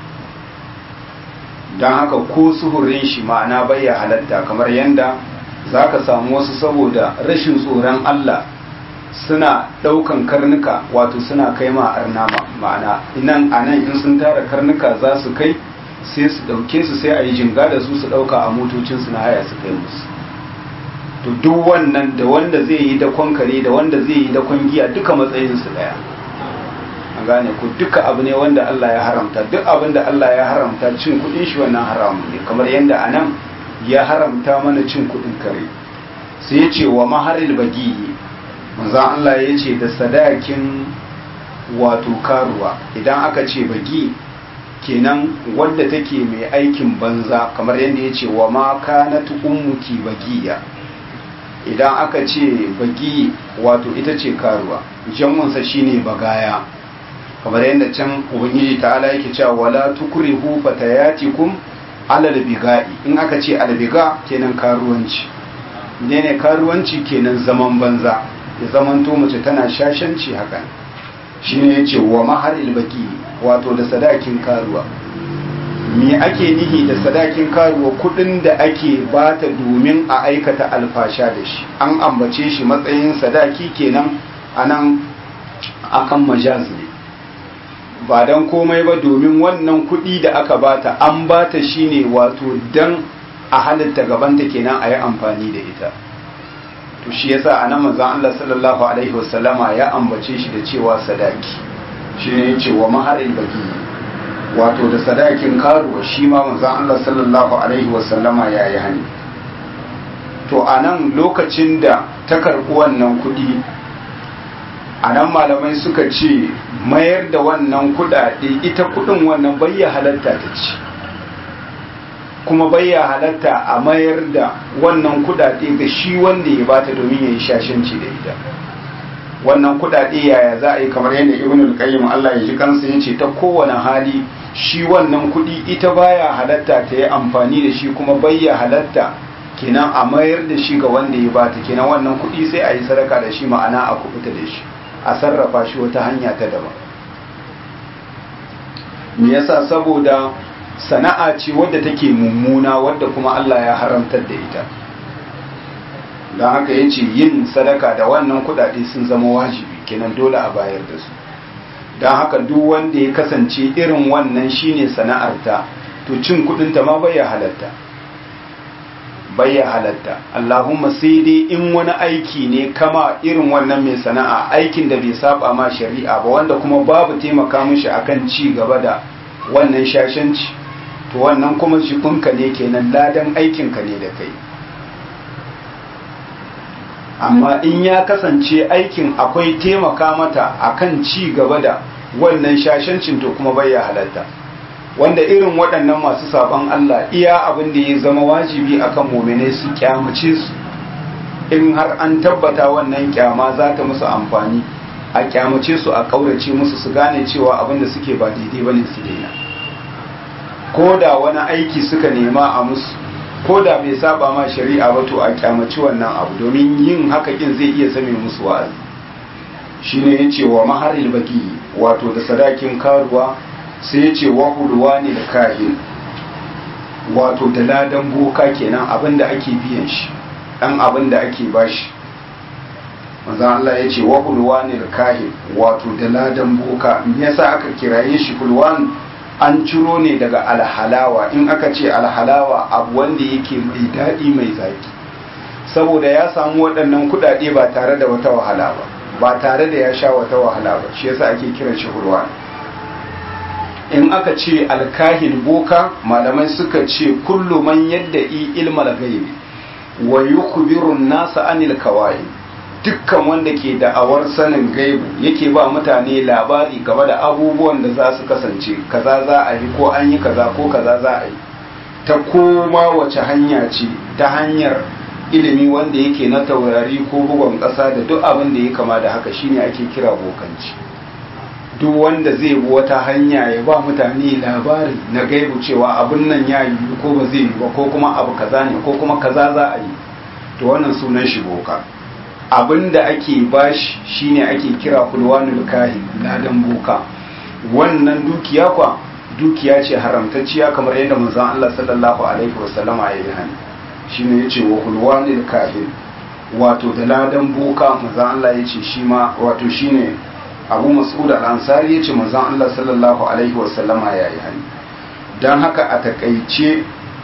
don haka ko suhurin shi ma'ana bayya halatta kamar yadda za ka samu wasu saboda rashin tsoron Allah suna ɗaukan karnuka wato suna kai ma arnama ma'ana inan a nan in sun tara karnuka za su kai sai su ɗauke su sai a yi jinga da su su ɗauka a motocinsu na haya su kai musu to duk wannan da wanda zai yi dakon kare da wanda zai yi dakon giya duka matsayinsu ɗaya an gane ku duka abu ne wanda Allah ya haramta duk abin da Allah ya haramta cin kudin shi wannan haramu ne kamar yadda anan ya haramta mana cin kudin kare sai ya ce wa maharil bagi manzon Allah ya ce da sadakin wato karuwa idan aka ce bagi kenan wadda take mai aikin banza kamar yadda ya ce wa ma kanat ummuki bagiya idan aka ce bagi wato ita ce karuwa jam'unsa shine bagaya kamar yadda can ubangiji ta'ala yake cewa wala tukrihu fatayatikum alal biga'i in aka ce albiga kenan karuwanci ne ne karuwanci kenan zaman banza ya zamanto mace tana shashanci haka shine yace wa mahar ilbaki wato da sadakin karuwa me ake nihi da sadakin karuwa kudin da ake bata domin a aikata alfasha da shi an ambace shi matsayin sadaki kenan anan akan majaz ne ba don komai ba domin wannan kudi da aka bata an bata shi ne wato don a halitta gabanta kenan a yi amfani da ita to shi yasa a nan manzon Allah sallallahu alaihi wasallama ya ambace shi da cewa sadaki shi ne ya ce wa maharin baki wato da sadakin karuwa shi ma manzon Allah sallallahu alaihi wasallama ya yi hani to a nan lokacin da ta karɓi wannan kuɗi a nan malamai suka ce mayar da wannan kuɗaɗe ita kuɗin wannan bayya halatta ta ci kuma bayya halatta a mayar da wannan kuɗaɗe ga shi wanda ya bata domin ya yi shashanci da ita wannan kuɗaɗe yaya za a yi kamar yadda ibn al-qayyim Allah ya ji kansa yace ta kowane hali shi wannan kuɗi ita baya halatta ta yi amfani da shi kuma bayya halatta kenan a mayar da shi ga wanda ya bata kenan wannan kuɗi sai a yi sadaka da shi ma'ana a kubuta da shi a sarrafa shi wata hanya ta daban me yasa saboda sana'a ce wadda take mummuna wadda kuma Allah ya haramtar da ita don haka ya ce yin sadaka da wannan kudade sun zama wajibi kenan dole a bayar da su don haka duk wanda ya kasance irin wannan shine sana'arta to cin kudinta ma bai halatta bai halatta Allahumma sai dai in wani aiki ne kama irin wannan mai sana'a aikin da bai saba ma shari'a ba wanda kuma babu taimaka mishi akan ci gaba da wannan shashanci to wannan kuma jikinka ne kenan ladan aikinka ne da kai amma in ya kasance aikin akwai taimaka mata akan ci gaba da wannan shashancin to kuma bai halatta wanda irin waɗannan masu saban Allah iya abin da ya zama wajibi akan muminai su kyamace su in har an tabbata wannan kyama za ta musu amfani a kyamace su a ƙaurace musu su gane cewa abin da suke ba daidai bane su daina ko da wani aiki suka nema a musu ko da bai saba ma shari'a ba to a kyamaci wannan abu domin yin haka kin zai iya zame musu wa'azi shine yace wa maharil baki wato da sadakin karuwa sai yace wa hulwani da kahin wato da ladan boka kenan abinda ake biyan shi dan abinda ake bashi manzon Allah yace wa hulwani da kahin wato da ladan boka me yasa aka kiraye shi hulwan an ciro ne daga alhalawa in aka ce alhalawa abu wanda yake mai daɗi mai zaki saboda ya samu waɗannan kuɗaɗe ba tare da wata wahala ba ba tare da ya sha wata wahala ba shi yasa ake kiran shi hurwa in aka ce alkahin boka malamai suka ce kullu man yadda i ilmal gaibi wa yukhbiru nasa anil kawai dukkan wanda ke da'awar sanin gaibu yake ba mutane labari game da abubuwan da za su kasance kaza za a yi ko an yi kaza ko kaza za a yi ta koma wace hanya ce ta hanyar ilimi wanda yake na taurari ko bugon ƙasa da duk abin da ya kama da haka shine ake kira bokanci duk wanda zai bi wata hanya ya ba mutane labari na gaibu cewa abin nan ya yi ko ba zai yi ba ko kuma abu kaza ne ko kuma kaza za a yi to wannan sunan shi boka abin da ake bashi shine ake kira kulwanul kahin ladan boka wannan dukiya kwa dukiya ce haramtacciya kamar yadda manzon Allah sallallahu alaihi wasallama ya yi hani shine yace wa kulwanul kahin wato da ladan boka manzon Allah yace shi ma wato shine Abu Mas'ud al-Ansari yace manzon Allah sallallahu alaihi wasallama ya yi hani dan haka a takaice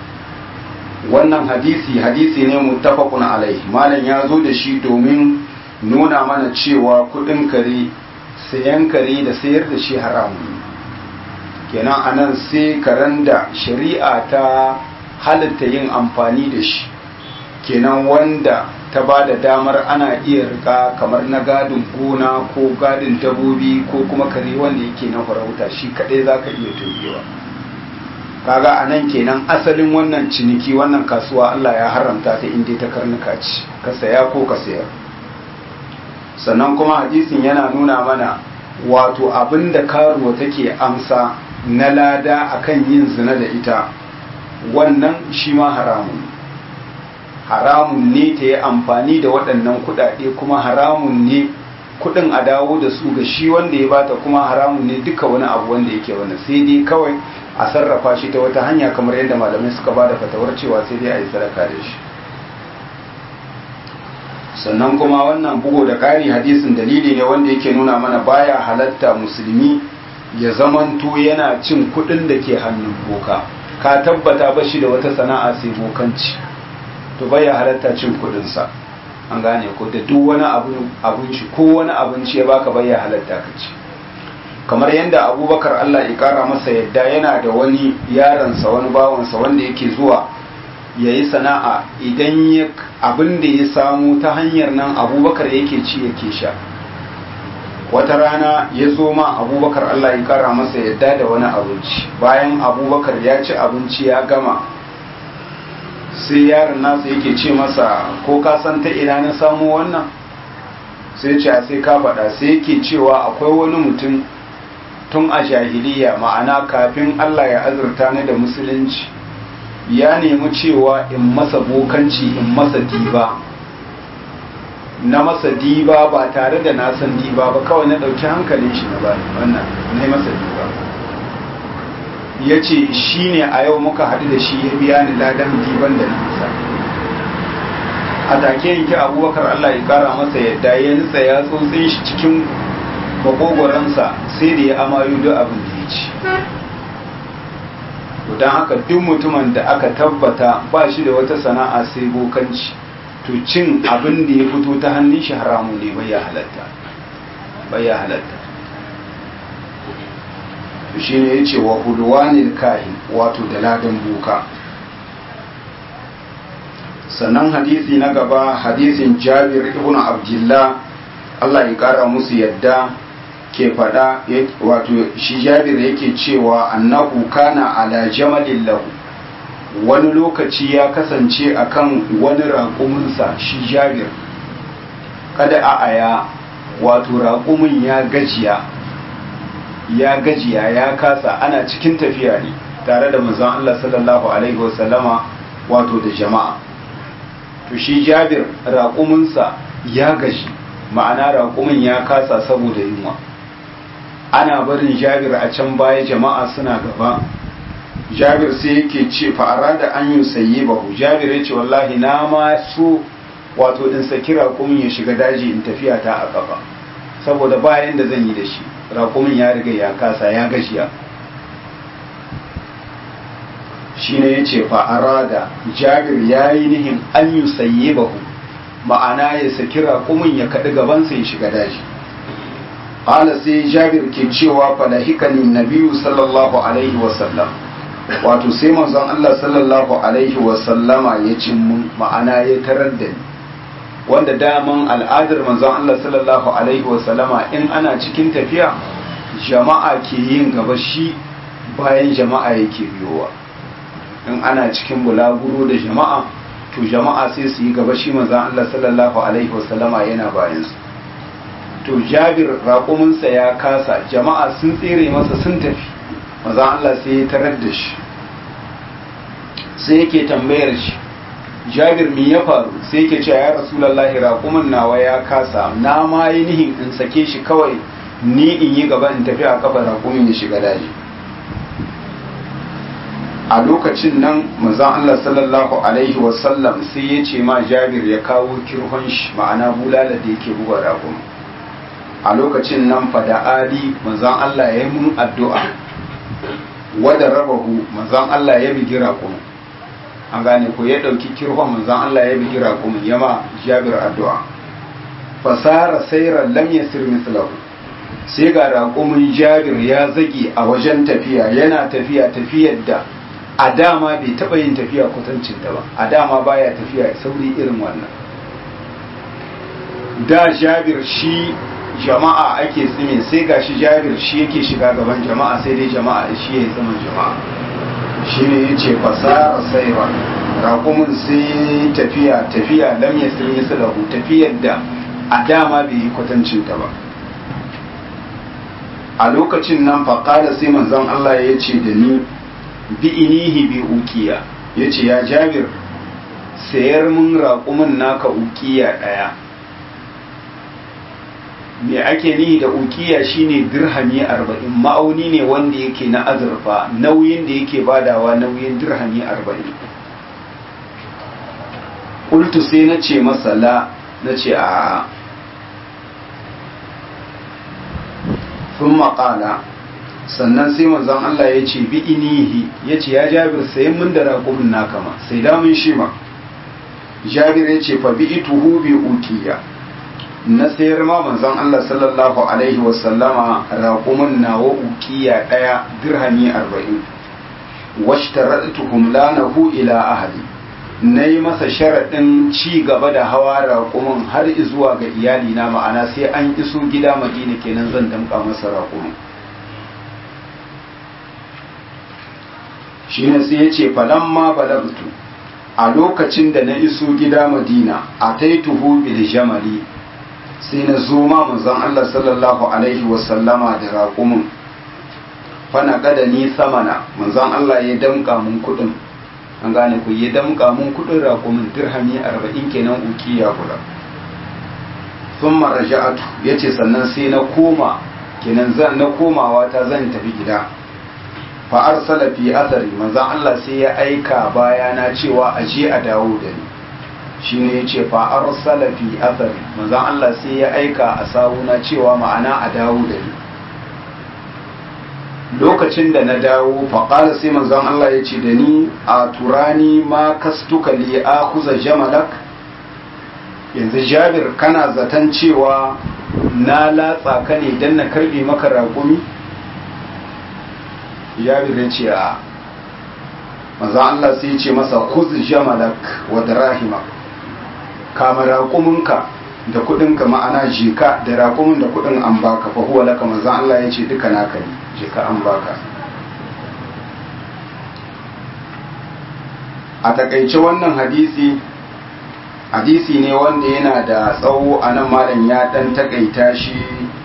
wannan hadisi hadisi ne muttafaqun alaihi malam ya zo da shi domin nuna mana cewa kudin kare sayan kare da sayar da shi haramun kenan anan sai karen da shari'a ta halitta yin amfani da shi kenan wanda ta ba da damar ana iya rika kamar na gadin gona ko gadin dabobi ko kuma kare wanda yake na farauta shi kadai zaka iya tugewa kaga a nan kenan asalin wannan ciniki wannan kasuwa Allah ya haramta ta inda ta karnuka ce ka saya ko ka sayar sannan kuma hadisin yana nuna mana wato abinda karuwa take amsa na lada akan yin zina da ita wannan shi ma haramun haramun ne ta yi amfani da waɗannan kuɗaɗe kuma haramun ne kuɗin a dawo da su ga shi wanda ya bata kuma haramun ne duka wani abu wanda yake wani sai dai kawai a sarrafa shi ta wata hanya kamar yadda malamai suka ba da fatawar cewa sai dai a yi sadaka da shi sannan kuma wannan bugu da ƙari hadisin dalili ne wanda yake nuna mana baya halatta musulmi ya zamanto yana cin kuɗin da ke hannun boka ka tabbata ba shi da wata sana'a sai bokanci to baya halatta cin kuɗinsa an gane ko da duk wani abinci ko wani abinci ya baka baya halatta ka ci kamar yadda abubakar allah ya kara masa yadda yana da wani yaransa wani bawansa wanda yake zuwa ya yi sana'a idan abin da ya samu ta hanyar nan abubakar yake ci yake sha wata rana ya zo ma abubakar allah ya kara masa yadda da wani abinci bayan abubakar ya ci abinci ya gama sai yaron nasa yake ce masa ko ka san ta ina na samu wannan sai ce sai ka faɗa sai yake cewa akwai wani mutum tun a jahiliya ma'ana kafin Allah ya azurta ni da musulunci ya nemi cewa in masa bokanci in masa diba na masa diba ba tare da na san diba ba kawai na ɗauki hankalin shi na bani wannan na masa diba ya ce shi ne a yau muka haɗu da shi ya biya ni ladan diban da nisa a take yanki abubakar Allah ya kara masa yadda ya nutsa ya tsotsin shi cikin makogoransa sai da ya amayo duk abin da ya ci don haka duk mutumin da aka tabbata ba shi da wata sana'a sai bokanci to cin abin da ya fito ta hannun shi haramu ne bai ya halatta bai ya halatta to shi ne ya ce wa hulwanil kahin wato da ladan boka sannan hadisi na gaba hadisin jabir ibn abdullah Allah ya kara musu yadda ke fada wato shi jabir yake cewa annahu kana ala jamalin lahu wani lokaci ya kasance akan wani raƙuminsa shi jabir kada a aya wato raƙumin ya gajiya ya gajiya ya kasa ana cikin tafiya ne tare da manzon Allah sallallahu alaihi wasallama wato da jama'a to shi jabir raƙuminsa ya gaji ma'ana raƙumin ya kasa saboda yunwa ana barin jabir a can baya jama'a suna gaba jabir sai yake ce fa'ara da an yi sayi bahu jabir ya ce wallahi na ma so wato in saki raƙumin ya shiga daji in tafiya ta a ƙafa saboda bayan da zan yi da shi raƙumin ya riga ya kasa ya gashiya shi ne ya ce fa'ara da jabir ya yi nihin an yi sayi bahu ma'ana ya saki raƙumin ya kaɗi gabansa ya shiga daji ƙala sai jabir ke cewa falahikanin nabiyu sallallahu alaihi wasallam wato sai manzon Allah sallallahu alaihi wasallama ya cin mun ma'ana ya tarar da ni wanda daman al'adar manzon Allah sallallahu alaihi wasallama in ana cikin tafiya jama'a ke yin gaba shi bayan jama'a yake biyowa in ana cikin bulaguro da jama'a to jama'a sai su yi gaba shi manzon Allah sallallahu alaihi wasallama yana bayan su to Jabir raƙuminsa ya kasa jama'a sun tsere masa sun tafi manzon Allah sai ya tarar da shi sai yake tambayar shi Jabir me ya faru sai yake cewa ya Rasulullahi raƙumin nawa ya kasa na ma yi nihin in sake shi kawai ni in yi gaba in tafi a kafa raƙumin ya shiga daji a lokacin nan manzon Allah sallallahu alaihi wasallam sai ya ce ma Jabir ya kawo kirhon shi ma'ana bulala da yake buga raƙum a lokacin nan fada ali manzon Allah ya yi mun addu'a wada rabahu manzon Allah ya bigi raƙum an gane ko ya ɗauki kirhon manzon Allah ya bigi raƙum ya ma Jabir addu'a fasara sayran lam yasir mithlahu sai ga raƙumin Jabir ya zage a wajen tafiya yana tafiya tafiyar da a dama bai taɓa yin tafiya kwatancin ta ba a dama baya tafiya sauri irin wannan da jabir shi jama'a ake tsime sai ga shi jabir shi yake shiga gaban jama'a sai dai jama'a shi ya tsimin jama'a shi ne ya ce fasara saiwa raƙumin sai tafiya tafiya lam ya tsimi lahu tafiyar da a dama bai yi kwatancin ta ba a lokacin nan faƙada sai manzon Allah ya ce da ni bi inihi bi ukiya ya ce ya jabir sayar mun raƙumin naka ukiya ɗaya me ake nihi da ukiya shine dirhami arba'in ma'auni ne wanda yake na azurfa nauyin da yake badawa nauyin dirhami arba'in ƙultu sai na ce masala na ce a sun maƙala sannan sai manzon Allah ya ce bi inihi ya ce ya jabir sayan mun da raƙumin naka ma sai damun shi ma jabir ya ce fa bi ituhu bi ukiya na sayar ma manzon Allah sallallahu alaihi wasallama raƙumin nawa ukiya ɗaya dirhami arba'in washtaratu humlanahu ila ahli na yi masa sharaɗin ci gaba da hawa raƙumin har zuwa ga iyalina ma'ana sai an iso gida madina kenan zan damƙa masa raƙumin shi ne sai ya ce falamma balagtu a lokacin da na iso gida madina a taituhu bil jamali sai na zo ma manzon Allah sallallahu alaihi wasallama da raƙumin fana gada ni samana manzon Allah ya damƙa mun kuɗin an gane ku ya damƙa mun kuɗin raƙumin dirhami arba'in kenan ukiya guda sun maraja'atu ya ce sannan sai na koma kenan zan na komawa ta zan tafi gida fa arsala fi athari manzon Allah sai ya aika bayana cewa a je a dawo da ni shine yace fa arsala fi athari manzon Allah sai ya aika a sawuna cewa ma'ana a dawo da ni lokacin da na dawo fa qala sai manzon Allah ya ce da ni a turani ma kastuka li akhuza jamalak yanzu Jabir kana zaton cewa na latsa ka ne dan na karbe maka raƙumi jabir ya ce a maza Allah sai ya ce masa kuz jamalak wa dirahima kama raƙuminka da kuɗinka ma'ana jika da raƙumin da kuɗin an baka fa huwa laka maza Allah ya ce duka naka ne jika an baka a takaice wannan hadisi hadisi ne wanda yana da tsawo a nan malam ya ɗan takaita shi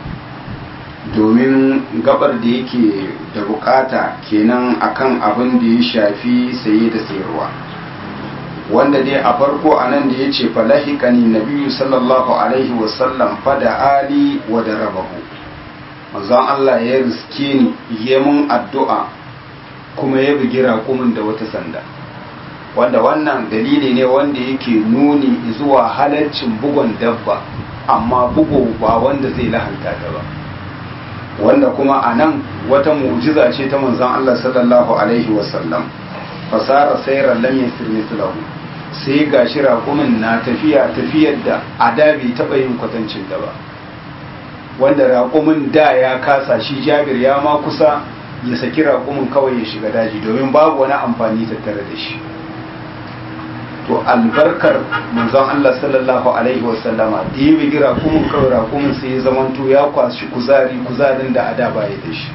domin gabar da yake da bukata kenan akan abin da ya shafi saye da sayarwa wanda dai a farko a nan da ya ce falahikani nabiyu sallallahu alaihi wasallam fada ali wa da rabahu mazan Allah ya riske ni ya mun addu'a kuma ya bugi raƙumin da wata sanda wanda wannan dalili ne wanda yake nuni zuwa halarcin bugon dabba amma bugu ba wanda zai lahanta ta ba wanda kuma a nan wata mu'jiza ce ta manzon Allah sallallahu alaihi wasallam fasara sayran lam yasir mithlahu sai gashi raƙumin na tafiya tafiyar da a da bai taɓa yin kwatancin da ba wanda raƙumin da ya kasa shi jabir ya ma kusa ya saki raƙumin kawai ya shiga daji domin babu wani amfani tattare da shi to albarkar manzon Allah sallallahu alaihi wasallama da ya bigi raƙumin kawai raƙumin sai ya zamanto ya kwashi kuzari kuzarin da ada baya da shi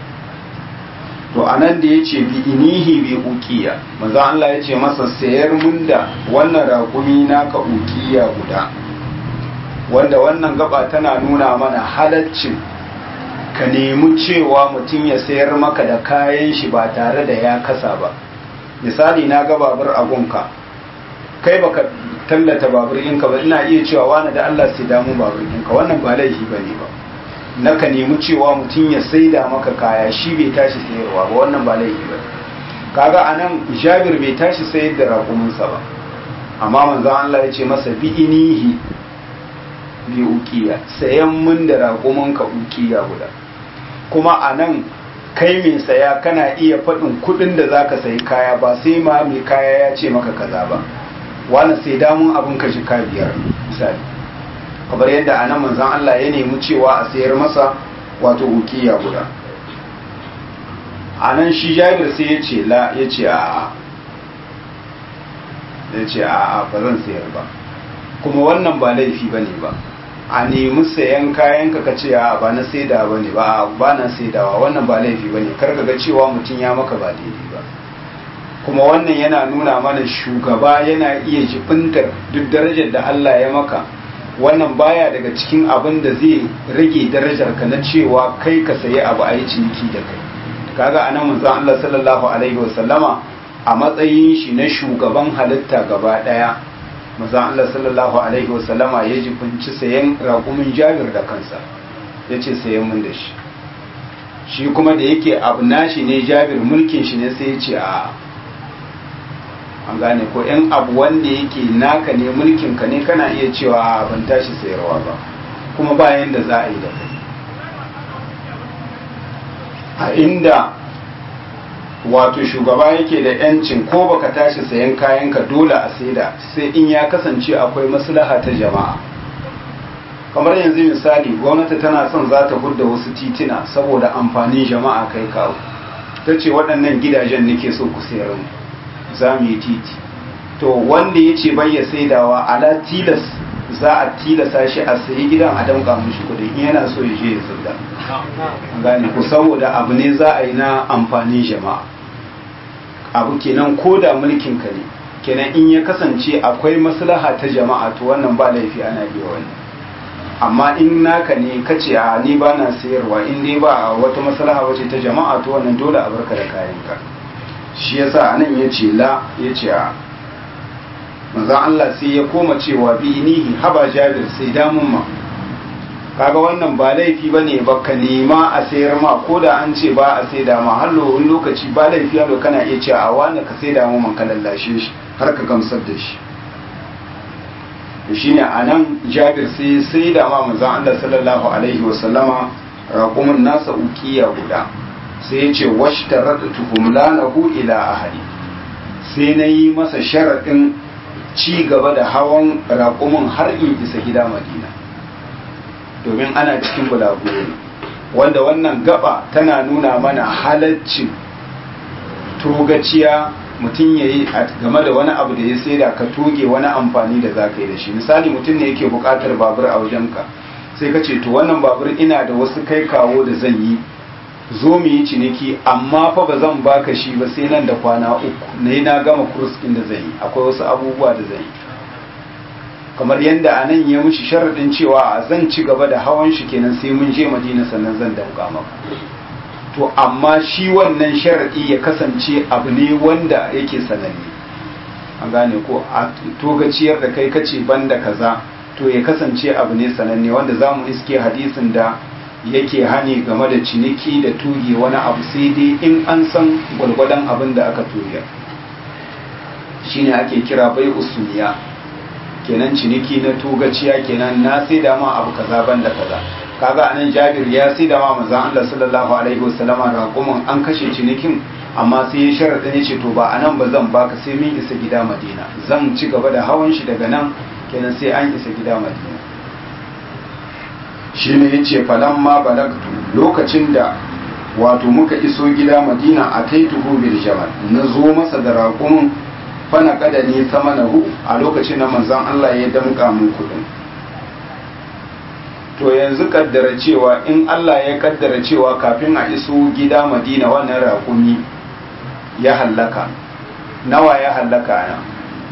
to anan da ya ce bi inihi bi ukiya manzon Allah ya ce masa sayar mun da wannan raƙumi naka ukiya guda wanda wannan gaba tana nuna mana halaccin ka nemi cewa mutum ya sayar maka da kayan shi ba tare da ya kasa ba misali na ga babur a gunka kai baka tallata babur ɗinka ba ina iya cewa wani da Allah sai damu babur ɗinka wannan ba laifi ba ne ba na ka nemi cewa mutum ya saida maka kaya shi bai tashi sayarwa ba wannan ba laifi ba kaga anan jabir bai tashi sayar da raƙuminsa ba amma manzon Allah ya ce masa bi inihi bi ukiya sayan mun da raƙuminka ukiya guda kuma anan kai mai saya kana iya faɗin kuɗin da zaka sayi kaya ba sai ma mai kaya ya ce maka kaza ba wani sai damun abin ka shi biyar misali kamar yadda a nan manzan Allah ya nemi cewa a sayar masa wato ukiya guda a nan shi jabir sai ya ce la ya ce a ya ce a ba zan sayar ba kuma wannan ba laifi ba ne ba a nemi sayan kayan ka ka ce a ba na saida ba ne ba ba na saidawa wannan ba laifi ba ne kar ka ga cewa mutum ya maka ba daidai ba kuma wannan yana nuna mana shugaba yana iya jibintar duk darajar da Allah ya maka wannan baya daga cikin abin da zai rage darajar ka na cewa kai ka sayi abu a yi ciniki da kai kaga anan manzon Allah sallallahu alaihi wasallama a matsayin shi na shugaban halitta gaba daya mazan Allah sallallahu alaihi wasallama ya jibinci sayan raƙumin jabir da kansa ya ce sayan mun da shi shi kuma da yake abu nashi ne jabir mulkin shi ne sai ya ce a an gane ko yan abu wanda yake naka ne mulkin ka ne kana iya cewa ban tashi sayarwa ba kuma bayan da za a yi da kai a inda wato shugaba yake da yancin ko baka tashi sayan kayanka dole a saida sai in ya kasance akwai maslaha ta jama'a kamar yanzu misali gwamnati tana son za ta hudda wasu titina saboda amfanin jama'a kai kawo ta ce waɗannan gidajen nake so ku sayar mu za mu yi titi to wanda ya ce bai ya saidawa ala tilas za a tilasa shi a sayi gidan a damka mishi kudi in yana so ya je ya saida gane ku saboda abu ne za a yi na amfanin jama'a abu kenan ko da mulkin ka ne kenan in ya kasance akwai maslaha ta jama'a to wannan ba laifi ana iya wani amma in naka ne kace a ni ba na sayarwa in dai ba wata maslaha wace ta jama'a to wannan dole a barka da kayanka shi yasa anan yace la yace a manzon Allah sai ya koma cewa bi nihi haba jabir sai damun ma kaga wannan ba laifi bane ba ka nema a sayar ma ko da an ce ba a sai da ma har wani lokaci ba laifi yalo kana iya cewa a wani ka sai da mu man ka lallashe shi har ka gamsar da shi shine anan jabir sai sai da ma manzon Allah sallallahu alaihi wa sallama raqumun nasa ukiya guda sai ya ce washtaratu humlanahu ila ahli sai na yi masa sharaɗin ci gaba da hawan raƙumin har in isa gida madina domin ana cikin bulaguro wanda wannan gaba tana nuna mana halaccin togaciya mutum ya yi game da wani abu da ya saida ka toge wani amfani da za ka yi da shi misali mutum ne yake buƙatar babur a wajenka sai ka ce to wannan babur ina da wasu kai kawo da zan yi zo mu yi ciniki amma fa ba zan baka shi ba sai nan da kwana uku na na gama kurs ɗin da zan yi akwai wasu abubuwa da zan yi kamar yadda a nan ya mushi sharaɗin cewa zan ci gaba da hawan shi kenan sai mun je madina sannan zan dauka maka to amma shi wannan sharaɗi ya kasance abu ne wanda yake sananne an gane ko a togaciyar da kai kace banda kaza to ya kasance abu ne sananne wanda za mu iske hadisin da yake hani game da ciniki da tuge wani abu sai dai in an san gwalgwadon abin da aka tuge shine ake kira bai usuliya kenan ciniki na tugaciya kenan na sai da ma abu kaza banda kaza kaga anan Jabir ya sai da ma manzon Allah sallallahu alaihi wasallama raƙumin an kashe cinikin amma sai ya sharaɗa ne ce to ba anan ba zan baka sai min isa gida Madina zan ci gaba da hawan shi daga nan kenan sai an isa gida Madina shi ne ya ce ma balagtu lokacin da wato muka iso gida madina a taituhu bil jamal na zo masa da raƙumin fana kada ne samanahu a lokacin da manzan Allah ya damƙa mun kuɗin to yanzu kaddara cewa in Allah ya kaddara cewa kafin a iso gida madina wannan raƙumi ya hallaka nawa ya hallaka nan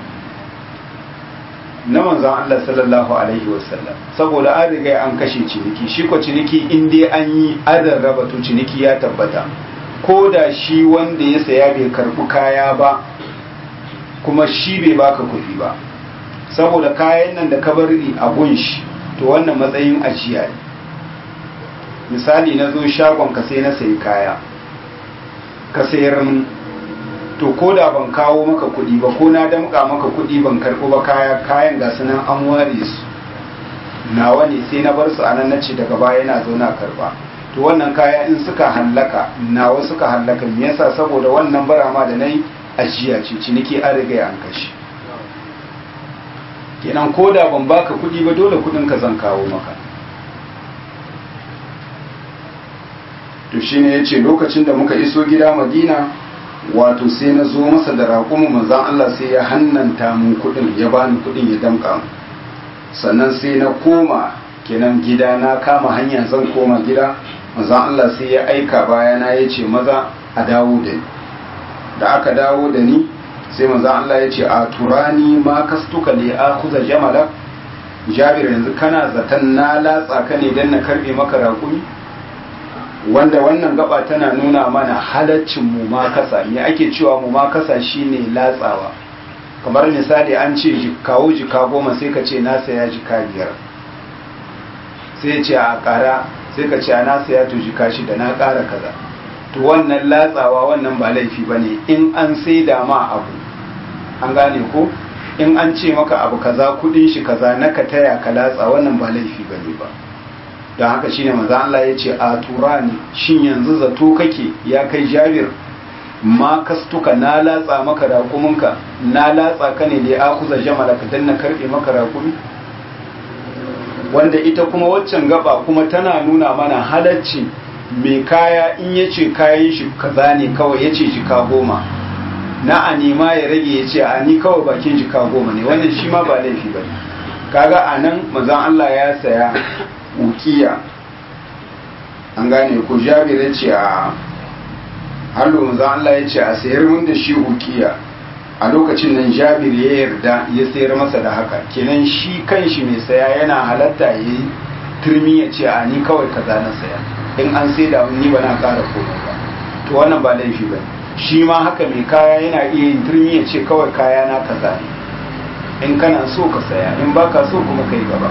na manzon Allah sallallahu alaihi wasallam saboda an riga an kashe ciniki shi ko ciniki in dai an yi adan raba to ciniki ya tabbata ko da shi wanda ya saya bai karbi kaya ba kuma shi bai baka kuɗi ba saboda kayan nan da ka bari a gunshi to wannan matsayin ajiya ne misali na zo shagon ka sai na sayi kaya ka sayar min to ko da ban kawo maka kuɗi ba ko na damƙa maka kuɗi ban karɓo ba kaya kayan ga su nan an ware su nawa ne sai na bar su a nan nace daga baya yana zo na karɓa to wannan kaya in suka hallaka nawa suka hallaka me yasa saboda wannan barama da nayi ajiya ce ciniki an riga an kashe kenan ko da ban baka kuɗi ba dole kuɗin ka zan kawo maka to shine yace lokacin da muka iso gida Madina wato sai na zo masa da raƙumu manzan Allah sai ya hannanta mun kuɗin ya bani kuɗin ya damƙa mu sannan sai na koma kenan gida na kama hanya zan koma gida manzan Allah sai ya aika bayana ya ce maza a dawo da ni da aka dawo da ni sai manzan Allah ya ce a turani ma kastuka li akhuza jamala jabir yanzu kana zaton na latsa ka ne dan na karbe maka raƙumi wanda wannan gaba tana nuna mana halaccin mu ma kasa me ake cewa mu ma kasa shine latsawa kamar misali an ce kawo jika goma sai ka ce na saya jika biyar sai ce a kara sai ka ce a na saya to jika shida na kara kaza to wannan latsawa wannan ba laifi ba ne in an sai da ma abu an gane ko in an ce maka abu kaza kudin shi kaza na ka taya ka latsa wannan ba laifi ba ne ba don haka shine maza Allah ya ce a turani shin yanzu zato kake ya kai jabir ma kastuka na latsa maka raƙuminka na latsa ka ne da ya akuza jamala ka danna karɓe maka raƙumi wanda ita kuma waccan gaba kuma tana nuna mana halacci mai kaya in ya ce kayan shi kaza ne kawai ya ce jika goma na a nema ya rage ya ce a ni kawai bakin jika goma ne wannan shi ma ba laifi ba kaga a nan mazan Allah ya saya ukiya an gane ku jabir ya ce a hallo mazan Allah ya ce a sayar mun da shi ukiya a lokacin nan jabir ya yarda ya sayar masa da haka kenan shi kanshi mai saya yana halatta ya yi turmi ya ce a ni kawai kaza na saya in an sai da ni ba na kara komai ba to wannan ba laifi ba shi ma haka mai kaya yana iya yin turmi ya ce kawai kaya na kaza ne in kana so ka saya in baka so kuma kai gaba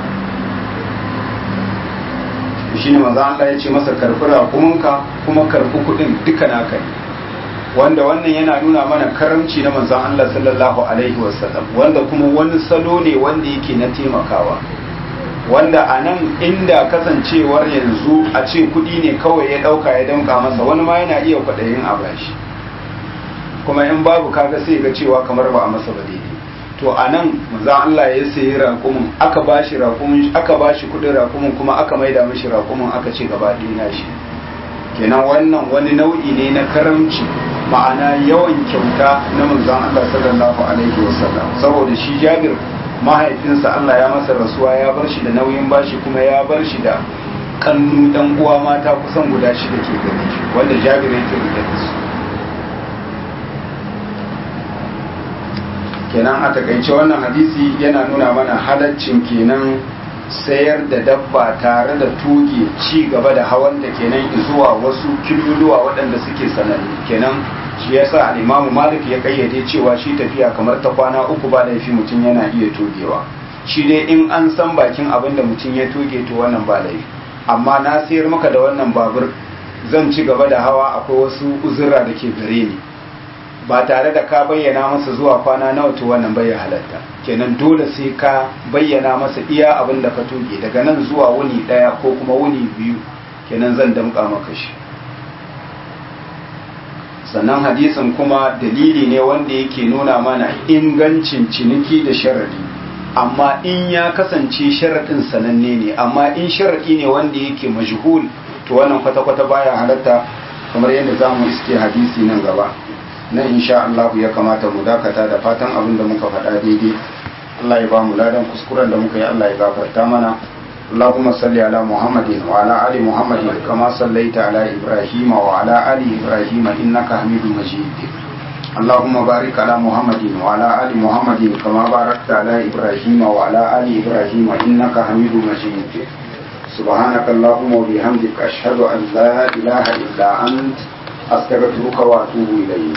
shi ne maza Allah ya ce masa karfi raƙuminka kuma karfi kuɗin duka naka ne wanda wannan yana nuna mana karamci na manzon Allah sallallahu alaihi wasallam wanda kuma wani salo ne wanda yake na taimakawa wanda a nan inda kasancewar yanzu a ce kudi ne kawai ya dauka ya danka masa wani ma yana iya kwaɗayin a bashi kuma in babu kaga sai ga cewa kamar ba a masa ba daidai to a nan maza Allah ya sayi raƙumin aka bashi raƙumin aka bashi kudin raƙumin kuma aka maida mishi raƙumin aka ce gaba ɗaya shi kenan wannan wani nau'i ne na karamci ma'ana yawan kyauta na manzon Allah sallallahu alaihi wasallam saboda shi Jabir mahaifinsa Allah ya masa rasuwa ya bar shi da nauyin bashi kuma ya bar shi da kannu dan uwa mata kusan guda shida ke gare shi wanda Jabir yake rike da su kenan a takaice wannan hadisi yana nuna mana halaccin kenan sayar da dabba tare da tuge ci gaba da hawan da kenan zuwa wasu kiluluwa waɗanda suke sanannu kenan shi yasa al-Imam Malik ya kayyade cewa shi tafiya kamar ta kwana uku ba laifi mutum yana iya togewa shi dai in an san bakin abin da mutum ya toge to wannan ba laifi amma na sayar maka da wannan babur zan ci gaba da hawa akwai wasu uzurra da ke gare ni ba tare da ka bayyana masa zuwa kwana nawa to wannan bai halatta kenan dole sai ka bayyana masa iya abin da ka toge daga nan zuwa wuni daya ko kuma wuni biyu kenan zan damƙa maka shi sannan hadisin kuma dalili ne wanda yake nuna mana ingancin ciniki da sharadi amma in ya kasance sharadin sananne ne amma in sharadi ne wanda yake majhul to wannan kwata-kwata baya halatta kamar yadda za mu iske hadisi nan gaba na insha Allah ya kamata mu dakata da fatan abin da muka faɗa daidai Allah ya ba mu ladan kuskuren da muka yi Allah ya gafarta mana اللهم صل على محمد وعلى آل محمد كما صليت على إبراهيم وعلى آل إبراهيم إنك حميد مجيد اللهم بارك على محمد وعلى آل محمد كما باركت على إبراهيم وعلى آل إبراهيم إنك حميد مجيد سبحانك اللهم وبحمدك أشهد أن لا إله إلا أنت أستغفرك وأتوب إليك